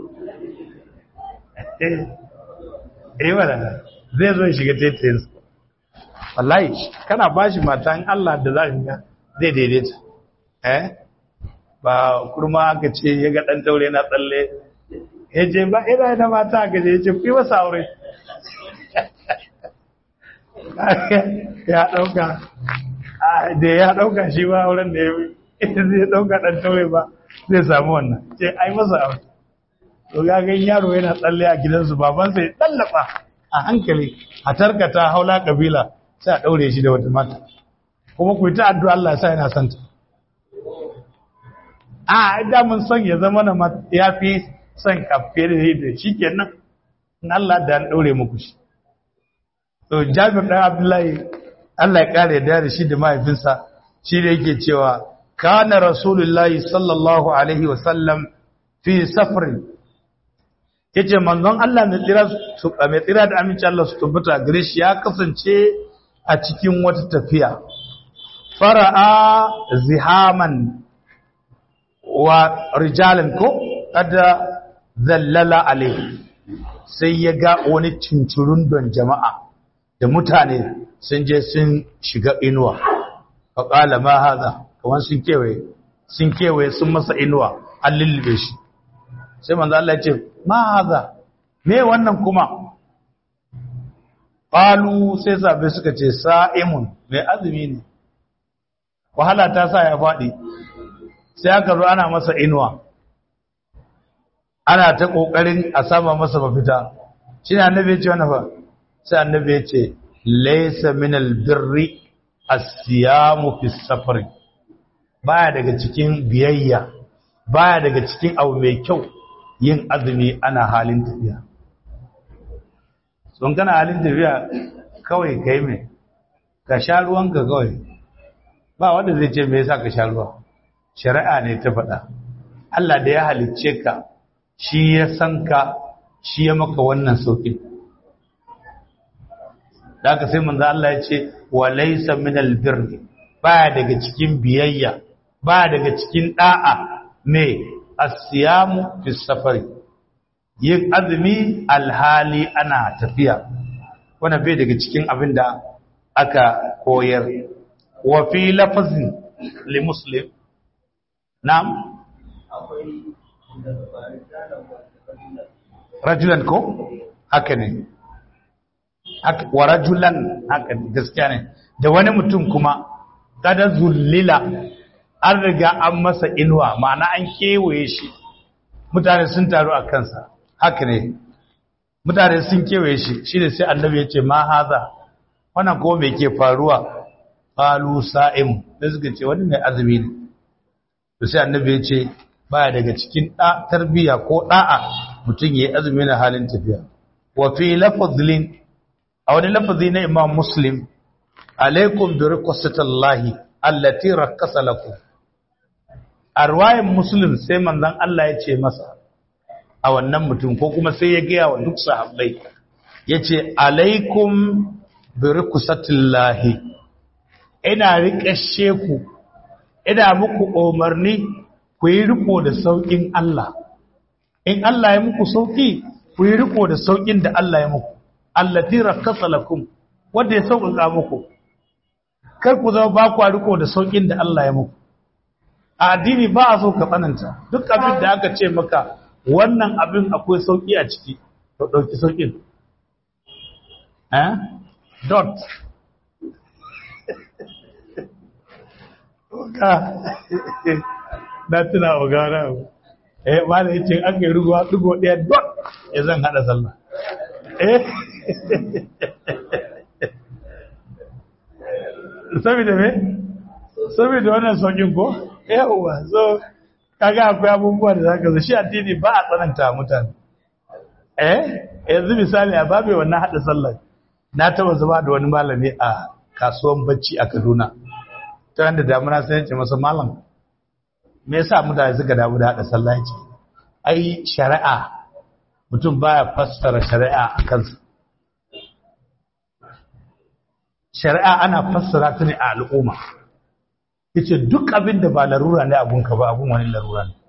eh wala zai zo shiga taitayin su wallahi kana bashi mata in Allah da za ka ga zai daidaita eh ba kurma aka ce ya ga dan taure na tsalle ya ce ba ina da mata aka ce ya ce fi masa aure ya ɗauka da ya ɗauka shi ba auren da ya yi zai ɗauka ɗan taure ba zai samu wannan ce ai masa aure to gagan yaro yana tsalle a gidansu babansa ya tsallafa a hankali a tarkata haula kabila sai a ɗaure shi da wata mata kuma ku yi ta addu'a Allah ya sa yana santa a da mun son ya zama na ya fi son kafe da da shi kenan in Allah da an ɗaure muku shi to jabir ɗan abdullahi Allah ya ƙara da da shi da mahaifinsa shi da yake cewa kana rasulullahi sallallahu alaihi wasallam fi safarin yace manzon Allah mai tsira su mai tsira da aminci Allah su tabbata gare shi ya kasance a cikin wata tafiya fara'a zihaman wa rijalan ko kada zallala alaihi sai ya ga wani cincirun don jama'a da mutane sun je sun shiga inuwa faƙala ma haza kamar sun kewaye sun kewaye sun masa inuwa an lullube shi sai manzo Allah ya ce ma haza me wannan kuma qalu sai sabai suka ce sa'imun mai azumi ne wahala ta sa ya faɗi sai aka zo ana masa inuwa ana ta ƙoƙarin a sama masa mafita shi ne annabi ya ce wani fa sai annabi ya ce laisa min albirri asiyamu fi safari baya daga cikin biyayya baya daga cikin abu mai kyau yin azumi ana halin tafiya sun kana halin tafiya kawai kai mai ka sha ruwanka kawai ba wanda zai ce me yasa ka sha ruwa shari'a ne ta faɗa Allah da ya halicce ka shi ya san ka shi ya maka wannan sauƙin da aka sai manzo Allah ya ce wa laysa min albirri baya daga cikin biyayya baya daga cikin da'a me as-siyamu fi safari yin azumi alhali ana tafiya wannan bai daga cikin abin da aka koyar wa fi lafazin li muslim na'am rajulan ko haka ne wa rajulan haka gaskiya ne da wani mutum kuma kada zullila an riga an masa inuwa ma'ana an kewaye shi mutane sun taru a kansa haka ne mutane sun kewaye shi shi ne sai annabi ya ce ma haza wannan ko me ke faruwa qalu sa'im da suka ce wani mai azumi ne to sai annabi ya ce baya daga cikin da tarbiya ko da'a mutum yayi azumi na halin tafiya wa fi lafzin a wani lafazi na imam muslim alaikum bi riqsatillahi allati rakkasa lakum a ruwayin muslim sai manzon Allah ya ce masa a wannan mutum ko kuma sai ya gaya wa duk sahabbai ya ce alaikum bi riqsatillahi ina riƙashe ku ina muku umarni ku yi riko da sauƙin Allah in Allah ya muku sauƙi ku yi riko da sauƙin da Allah ya muku allati rakkasa lakum wanda ya sauƙaƙa muku kar ku zama ba ku riko da sauƙin da Allah ya muku a addini ba a so ka tsananta duk abin da aka ce maka wannan abin akwai sauƙi a ciki to ɗauki sauƙin eh dot ka na tuna wa gara eh ba da yace aka yi ruwa dugo ɗaya dot ya zan hada sallah eh saboda me saboda wannan saukin ko yawa so kaga akwai abubuwa da zaka zo shi addini ba a tsananta mutane eh yanzu misali a babe wannan hada sallah na taba zama da wani malami a kasuwan bacci a Kaduna ta wanda damuna sai ce masa malam me yasa mutane suka damu da hada sallah ce ai shari'a mutum baya fassara shari'a a kansa shari'a ana fassara ta ne a al'umma yace duk abin da ba larura ne abun ka ba abun wani larura ne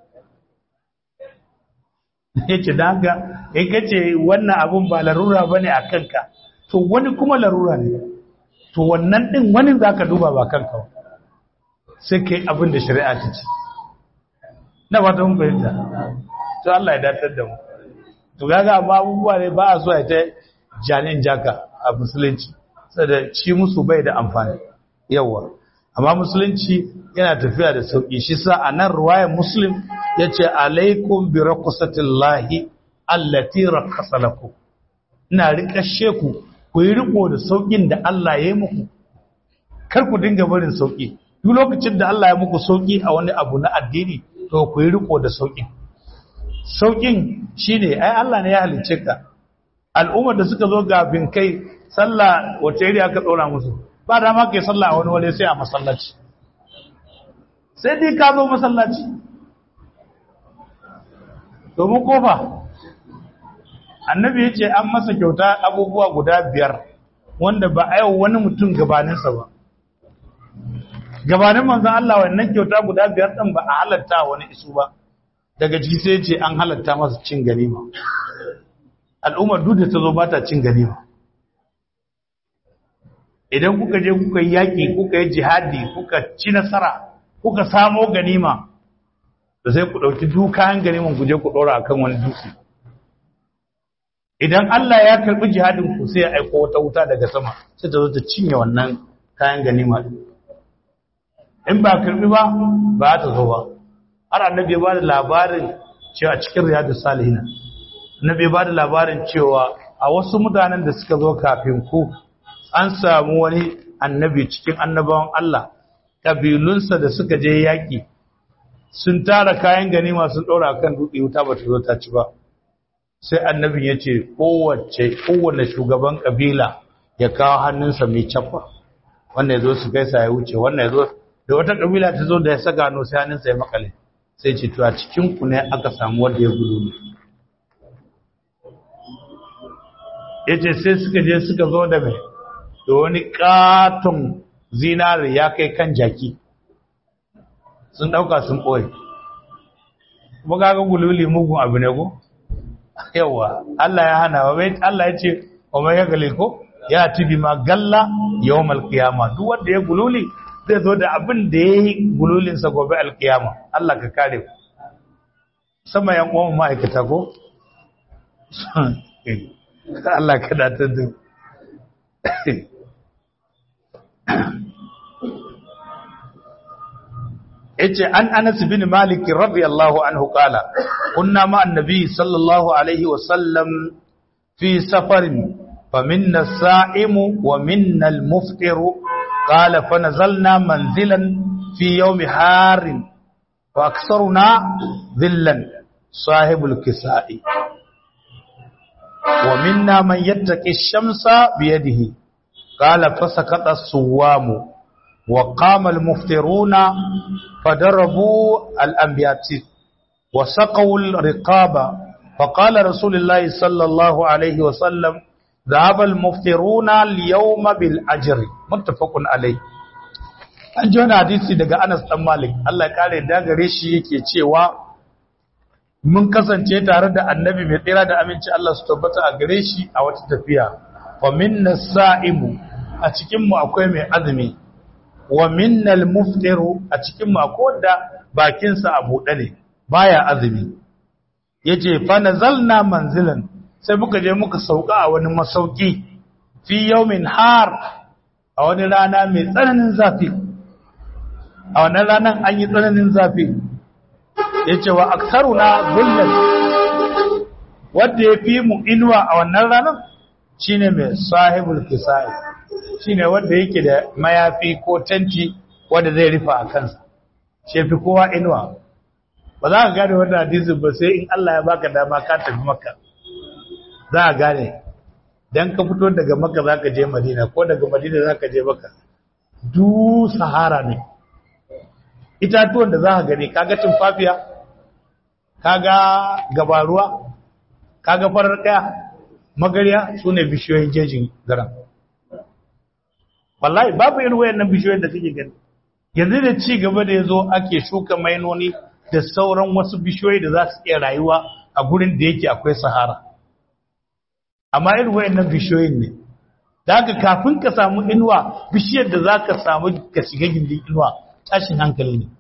yace dan haka in kace wannan abun ba larura bane a kanka to wani kuma larura ne to wannan din wani zaka duba ba kanka ba sai kai abin da shari'a ta ce na ba ta mun fahimta to Allah ya datar da mu to kaga amma abubuwa ne ba a so ya ta janin jaka a musulunci saboda ci musu bai da amfani yawa amma musulunci yana tafiya da sauki shi sa a nan ruwayar muslim yace alaikum bi raqsatillahi allati raqasa lakum ina rikashe ku ku yi riko da saukin da Allah ya yi muku kar ku dinga barin sauki duk lokacin da Allah ya muku sauki a wani abu na addini to ku yi riko da saukin saukin shine ai Allah ne ya halicce ka al'ummar da suka zo gafin kai sallah wace iri aka dora musu ba da ma kai sallah a wani wale sai a masallaci sai dai ka zo masallaci domin kofa annabi ya ce an masa kyauta abubuwa guda biyar wanda ba a yau wani mutum gabaninsa ba gabanin manzan Allah wannan kyauta guda biyar ɗin ba a halatta wani isu ba daga ciki sai ce an halatta masa cin ganima al'ummar duk da ta zo ba ta cin ganima idan kuka je kuka yi yaƙi kuka yi jihadi kuka ci nasara kuka samo ganima da sai ku ɗauki dukayen ganiman ku je ku ɗora a kan wani dutse idan Allah ya karɓi jihadin ku sai ya aiko wata wuta daga sama sai ta zo ta cinye wannan kayan ganima in ba karɓi ba ba ta zo ba har annabi ya ba da labarin cewa cikin riyadu salihina annabi ya ba da labarin cewa a wasu mutanen da suka zo kafin ku an samu wani annabi cikin annabawan Allah kabilunsa da suka je yaƙi sun tara kayan ganima sun ɗora kan dutse wuta ba ta zo ta ci ba sai annabin ya ce kowace kowane shugaban kabila ya kawo hannunsa mai cappa wannan ya zo su gaisa ya wuce wannan ya zo da wata kabila ta zo da ya saka hannu sai hannunsa ya makale sai ce to a cikin ku ne aka samu wanda ya gudu ne yace sai suka je suka zo da mai da wani katon zinari ya kai kan jaki sun dauka sun boye kuma kaga gululi mugun abu ne ko yawa Allah ya hana wa bai Allah ya ce wa mai galil ko ya tibi ma galla yawmal qiyama duk wanda ya gululi zai zo da abin da yayi gululin sa gobe alqiyama Allah ka kare ku sama yan uwan ma'aikata ko Allah ka datar da yace an Anas bin Malik radiyallahu anhu qala kunna ma annabi sallallahu alaihi wa sallam fi safarin faminna as-sa'imu wa minna al-muftiru qala fanazalna manzilan fi yawmi harin wa aksaruna dhillan sahibul kisa'i wa minna man yattaqi ash-shamsa bi yadihi qala fasakata as-suwamu وقام المفترون فضربوا الأنبياء وسقوا الرقاب فقال رسول الله صلى الله عليه وسلم ذهب المفترون اليوم بالأجر متفق عليه an ji wani hadisi daga Anas ɗan Malik Allah kare da gare shi yake cewa mun kasance tare da annabi mai tsira da aminci Allah su tabbata a gare shi a wata tafiya fa minna sa'imu a cikin mu akwai mai azumi wa minnal muftiru a cikin mako da bakinsa a buɗe ne baya azumi yace fa nazalna manzilan sai muka je muka sauka a wani masauki fi yawmin har a wani rana mai tsananin zafi a wannan ranan an yi tsananin zafi yace wa aktharuna dhullan wanda ya fi mu inuwa a wannan ranan shine mai sahibul kisai shine wanda yake da mayafi ko tanti wanda zai rufa a kansa shi fi kowa inuwa ba za ka gane wannan hadisi ba sai in Allah ya baka dama ka tafi makka za ka gane dan ka fito daga makka za ka je madina ko daga madina za ka je makka du sahara ne itatuwan da za ka gani kaga tumfafiya kaga gabaruwa kaga farar kaya magariya su ne bishiyoyin jejin garan wallahi babu irin wayannan bishiyoyin da kake gani yanzu da ci gaba da yazo ake shuka mainoni da sauran wasu bishiyoyi da za su iya rayuwa a gurin da yake akwai sahara amma irin wayannan bishiyoyin ne da haka kafin ka samu inuwa bishiyar da za ka samu ka shiga gindin inuwa tashin hankali ne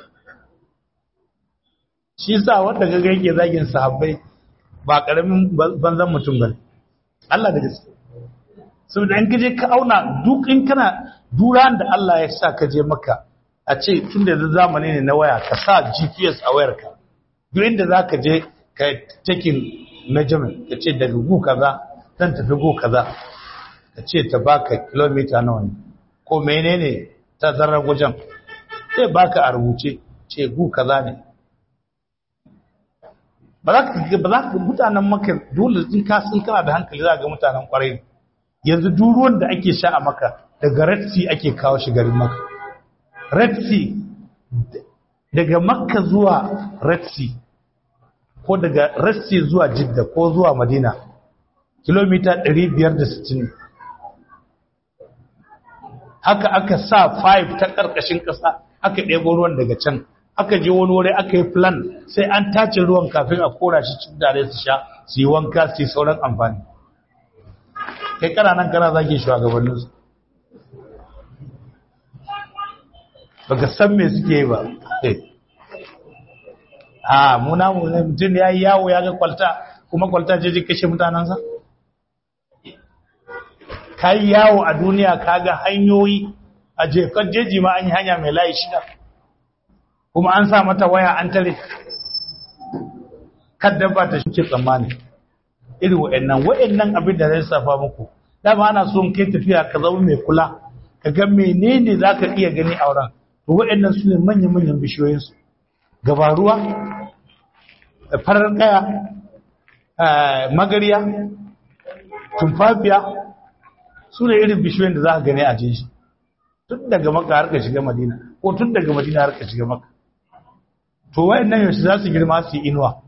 shi sa wanda gaga yake zagin sahabbai ba karamin banzan mutum bane Allah da gaske saboda in kaje ka auna duk in kana duran da Allah ya sa ka je maka a ce tun da zamani ne na waya ka sa GPS a wayarka duk inda za ka je ka taking measurement ka ce daga gu kaza zan tafi gu kaza ka ce ta baka kilomita nawa ne ko menene ta zarar wajen sai baka a rubuce ce gu kaza ne ba za ka ba za ka mutanen maka dole in ka sun kana da hankali za ga mutanen kwarai yanzu duk ruwan da ake sha a maka daga red sea ake kawo shi garin maka red sea daga makka zuwa red sea ko daga red sea zuwa jidda ko zuwa madina kilomita 560 haka aka sa 5 ta ƙarƙashin ƙasa aka ɗebo ruwan daga can aka je wani wuri aka yi plan sai an tace ruwan kafin a kora shi cikin dare su sha su yi wanka su yi sauran amfani kai kana nan kana zage shugabanninsu baka san me suke yi ba a muna mutum ya yi yawo ya ga kwalta kuma kwalta ce ji kashe mutanensa ka yi yawo a duniya ka ga hanyoyi a jefar jeji ma an yi hanya mai layi shida kuma an sa mata waya an tare kadda ba ta shi tsammani irin wa'annan wa'annan abin da zai safa muku dama ana so kai tafiya ka zama mai kula ka ga menene za ka iya gani a wurin to wa'annan su ne manya-manyan bishiyoyinsu gabaruwa farar kaya magariya tumfafiya su ne irin bishiyoyin da za ka gani a jeji tun daga maka har ka shiga madina ko tun daga madina har ka shiga maka to wa'annan yaushe za su girma su yi inuwa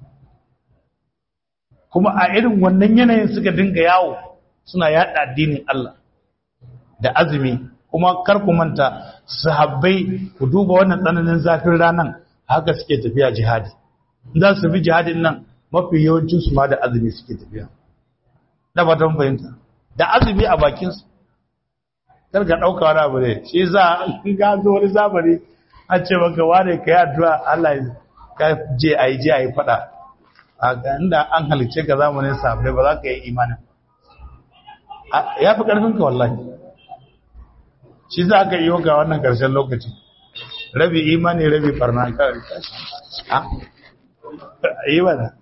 kuma a irin wannan yanayin suka dinga yawo suna yada addinin Allah da azumi kuma kar ku manta sahabbai ku duba wannan tsananin zafin ranan haka suke tafiya jihadi za su bi jihadin nan mafi yawancin su ma da azumi suke tafiya da ba don fahimta da azumi a bakin su kar ka dauka wani abu ne shi za ga zo wani zamani a ce maka wane ka yi addu'a Allah ka je ayi je ayi fada a inda an halice ka zamanin sahabbai ba za ka yi imanin ya fi ƙarfinka wallahi shi za ka yi ga wannan ƙarshen lokaci rabi imani rabi barna kawai a yi mana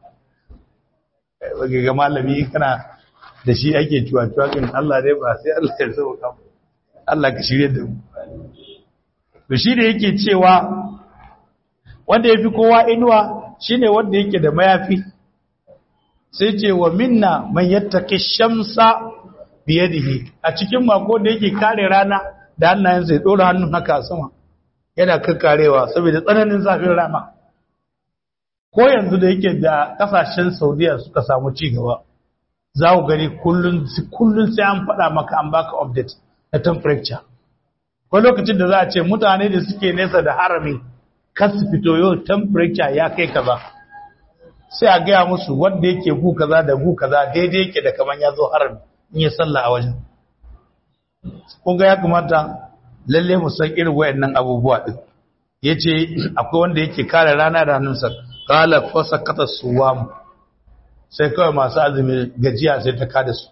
ga malami kana da shi ake cuwa-cuwa kan Allah dai ba sai Allah ya zama kama Allah ka shirye da mu to shi da yake cewa wanda ya fi kowa inuwa shine wanda yake da mayafi sai ce wa minna man yattaki shamsa biyadihi a cikin mako da yake kare rana da hannayensa ya dora hannun haka sama yana kakkarewa saboda tsananin zafin rana ko yanzu da yake da kasashen saudiya suka samu ci gaba za ku gani kullum sai an faɗa maka an baka update na temperature ko lokacin da za a ce mutane da suke nesa da harami kan su fito yau temperature ya kai kaza sai a gaya musu wanda yake gu kaza da gu kaza daidai yake da kaman ya zo harami in ya sallah a wajen kun ga ya kamata lalle mu san irin wayannan abubuwa din yace akwai wanda yake kare rana da hannunsa qala fasakata suwam sai kawai masu azumi gajiya sai ta kada su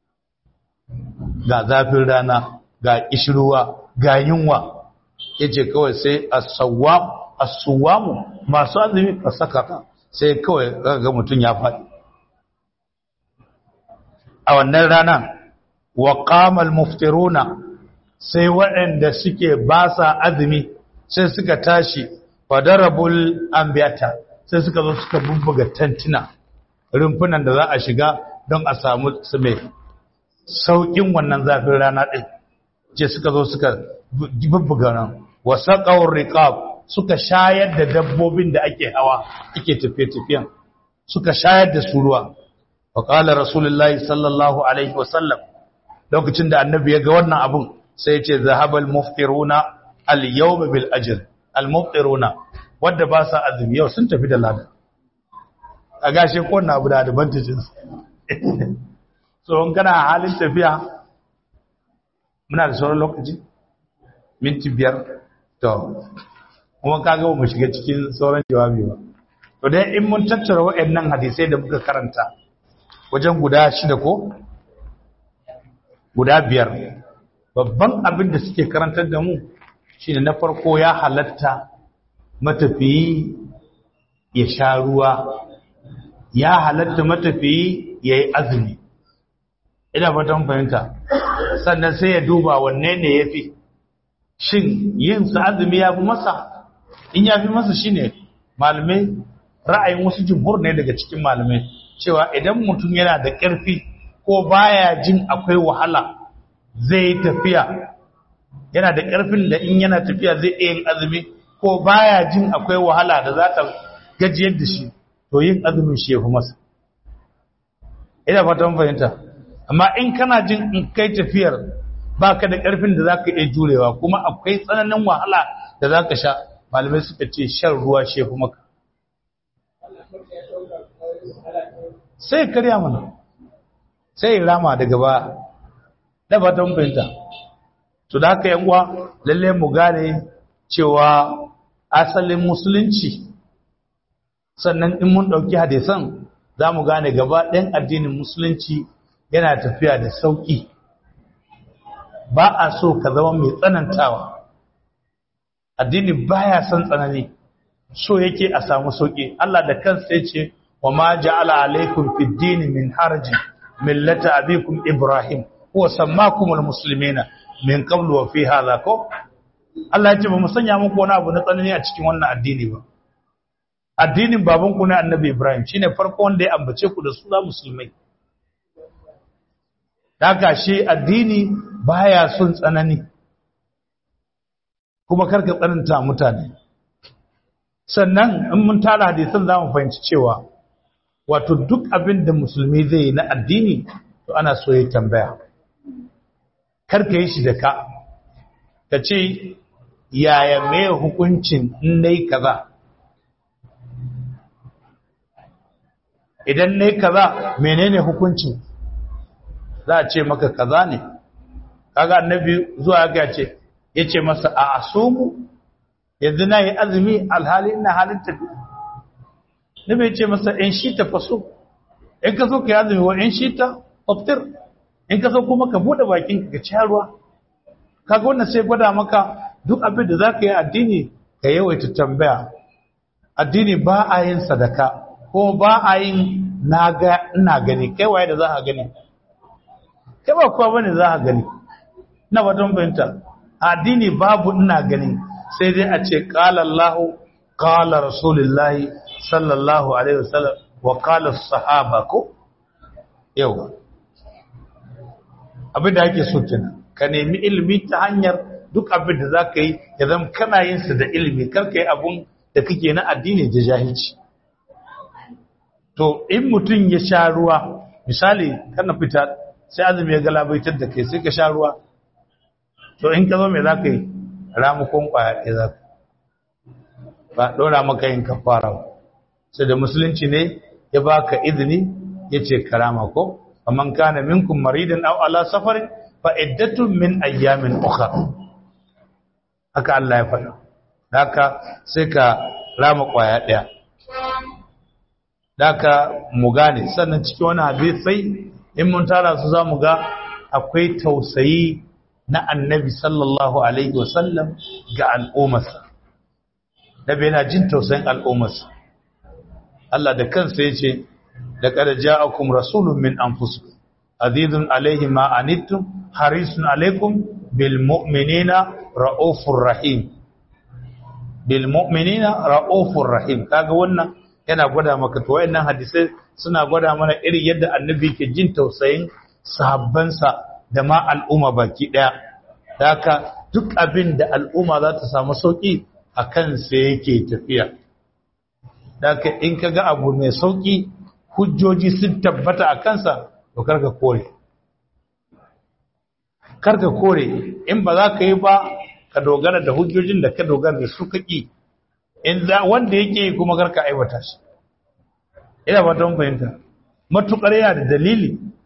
ga zafin rana ga kishruwa ga yunwa yace kawai sai as-sawam as-suwam masu azumi fasakata sai kawai ga mutun ya faɗi a wannan rana wa qamal muftiruna sai waɗanda suke ba sa azumi sai suka tashi fadarabul ambiyata sai suka zo suka bubbuga tantina rumfunan da za a shiga don a samu su mai sauƙin wannan zafin rana ɗin ce suka zo suka bubbuga nan wasa ƙawar riƙab suka shayar da dabbobin da ake hawa ake tafiye-tafiyen suka shayar da su ruwa wa ƙala rasulullahi sallallahu alaihi wasallam lokacin da annabi ya ga wannan abun sai ce zahabal muftiruna al-yawma bil ajr al-muftiruna wanda ba sa azumi yau sun tafi da lada a gashe ko na abu da advantages so in kana halin tafiya muna da sauran lokaci minti biyar to kuma ka ga mu shiga cikin sauran jawabi ba to dai in mun tattara waɗannan hadisai da muka karanta wajen guda shida ko guda biyar babban abin da suke karantar da mu shine na farko ya halatta matafiyi ya sha ruwa ya halatta matafiyi ya yi azumi ina fatan fahimta sannan sai ya duba wanne ne ya fi shin yin sa azumi ya fi masa in ya fi masa shine malamai ra'ayin wasu jumhur ne daga cikin malamai cewa idan mutum yana da ƙarfi ko baya jin akwai wahala zai yi tafiya yana da ƙarfin da in yana tafiya zai iya yin azumi ko baya jin akwai wahala da za ta gajiyar da shi to yin azumin shi ya fi masa ina fatan fahimta amma in kana jin in kai tafiyar baka da ƙarfin da za ka iya jurewa kuma akwai tsananin wahala da za ka sha malamai suka ce shan ruwa shi ya fi maka sai karya mana sai rama daga ba da fatan fahimta to da haka yan uwa lalle mu gane cewa asalin musulunci sannan in mun dauki hadisan za mu gane gaba ɗayan addinin musulunci yana tafiya da sauƙi ba a so ka zama mai tsanantawa addini baya son tsanani so yake a samu sauƙi Allah da kansa ya ce wa ma ja'ala alaikum fid dini min harajin millata abikum ibrahim huwa sammakumul muslimina min qablu wa fi hadha ko Allah ya ce ba mu sanya muku wani abu na tsanani a cikin wannan addini ba addinin baban ku ne annabi Ibrahim shine farko wanda ya ambace ku da suna musulmai daga shi addini baya son tsanani kuma karka tsananta mutane sannan in mun tara hadisan zamu fahimci cewa wato duk abin da musulmi zai yi na addini to ana so ya tambaya karka yi shi da ka ka ce yaya mai hukuncin in nai kaza idan nai kaza menene hukuncin za a ce maka kaza ne kaga annabi zuwa ga ce yace masa a asumu yanzu na yi azumi alhali ina halin tafi nabi yace masa in shi ta faso in ka so ka yi azumi wa in shi ta oftir in ka so kuma ka bude bakin ka ci ruwa kaga wannan sai gwada maka duk abin da zaka yi addini ka yawaita tambaya addini ba a yin sadaka ko ba a yin naga ina gani kai waye da za ka gani kai ba kowa bane za ka gani na wajen bayanta addini babu ina gani sai dai a ce qala Allah qala Rasulullah sallallahu alaihi wasallam wa qala sahaba ko yawa abin da ake so kenan ka nemi ilimi ta hanyar duk abin da zaka yi ya zama kana yin sa da ilimi kar ka yi abun da kake na addini da jahilci to in mutum ya sha ruwa misali kana fita sai azumi ya galabaitar da kai sai ka sha ruwa to in ka zo mai za ka yi ramukon kwaya ɗaya za ka ba ɗora maka yin kafara ba sai da musulunci ne ya baka izini ya ce karama ko amman kana minkum maridan aw ala safarin fa iddatun min ayyamin ukhra haka Allah ya faɗa haka sai ka rama kwaya ɗaya haka mu gane sannan cikin wani hadisi in mun tara su zamu ga akwai tausayi na annabi sallallahu alaihi wasallam ga al'ummarsa nabi yana jin tausayin al'ummarsa Allah da kansa yace da qad ja'akum rasulun min anfusikum azizun alaihi ma anittum harisun alaikum bil mu'minina raufur rahim bil mu'minina raufur rahim kaga wannan yana gwada maka to wayannan hadisai suna gwada mana irin yadda annabi ke jin tausayin sahabbansa da ma al'umma baki daya haka duk abin da al'umma za ta samu sauki a kansa yake tafiya haka in ka ga abu mai sauki hujjoji sun tabbata a kansa to karka kore karka kore in ba za ka yi ba ka dogara da hujjojin da ka dogara da su kaki in za wanda yake kuma karka aiwata shi ina fatan fahimta matukar yana da dalili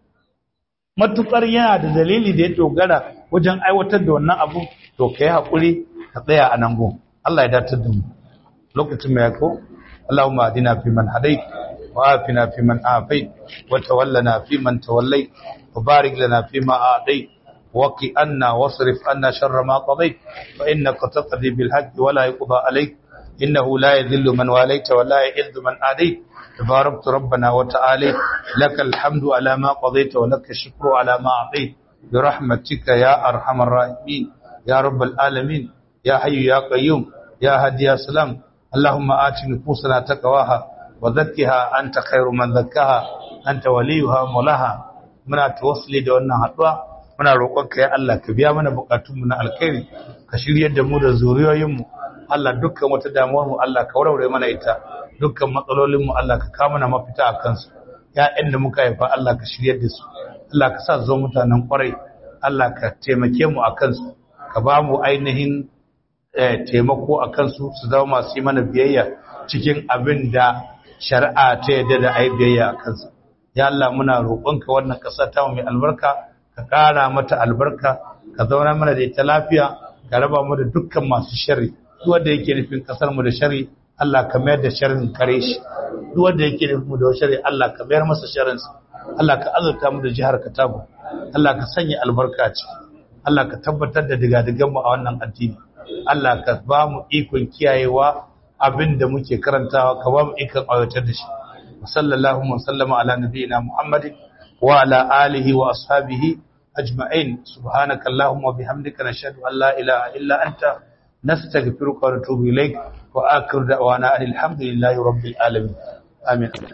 matukar yana da dalili da ya dogara wajen aiwatar da wannan abu to kai hakuri ka tsaya a nan gun Allah ya datar da mu lokacin mai yako Allahumma adina fi man hadait wa afina fi man afait wa tawallana fi man tawallait wa barik lana fi ma a'tait وقي أنا واصرف أنا شر ما قضيت فإنك تقضي بالحق ولا يقضى عليك إنه لا يذل من واليت ولا يئذ من آديت تباركت ربنا وتعالى لك الحمد على ما قضيت ولك الشكر على ما أعطيت برحمتك يا أرحم الراحمين يا رب العالمين يا حي يا قيوم يا هدي يا سلام اللهم آت نفوسنا تقواها وزكها أنت خير من زكاها أنت وليها مولاها muna tawassuli da wannan haduwa muna roƙonka ya Allah ka biya mana bukatunmu na alkhairi ka shiryar da mu da zuriyoyinmu Allah dukkan wata damuwar mu Allah ka warware mana ita dukkan matsalolin mu Allah ka kawo mana mafita a kansu ya'yan da muka haifa Allah ka shiryar da su Allah ka sa zo mutanen kwarai Allah ka taimake mu a kansu ka ba mu ainihin taimako a kansu su zama masu yi mana biyayya cikin abin da shari'a ta yadda da ai biyayya a kansu ya Allah muna roƙonka wannan ƙasa ta mu mai albarka ka ƙara mata albarka ka zauna mana da ita lafiya ka raba mu da dukkan masu sharri duk wanda yake nufin ƙasar mu da sharri Allah ka mayar da sharrin kare shi duk wanda yake nufin mu da sharri Allah ka mayar masa sharrin sa Allah ka azurta mu da jihar Katago Allah ka sanya albarka a ciki Allah ka tabbatar da digadigan mu a wannan addini Allah ka ba mu ikon kiyayewa abin da muke karantawa ka ba mu ikon aiwatar da shi sallallahu wa sallama ala nabiyina muhammadin wa ala alihi wa ashabihi ajma'in subhanaka allahumma wa bihamdika nashhadu an la ilaha illa anta nastaghfiruka wa natubu ilaik wa akhiru da'wana alhamdulillahi rabbil alamin amin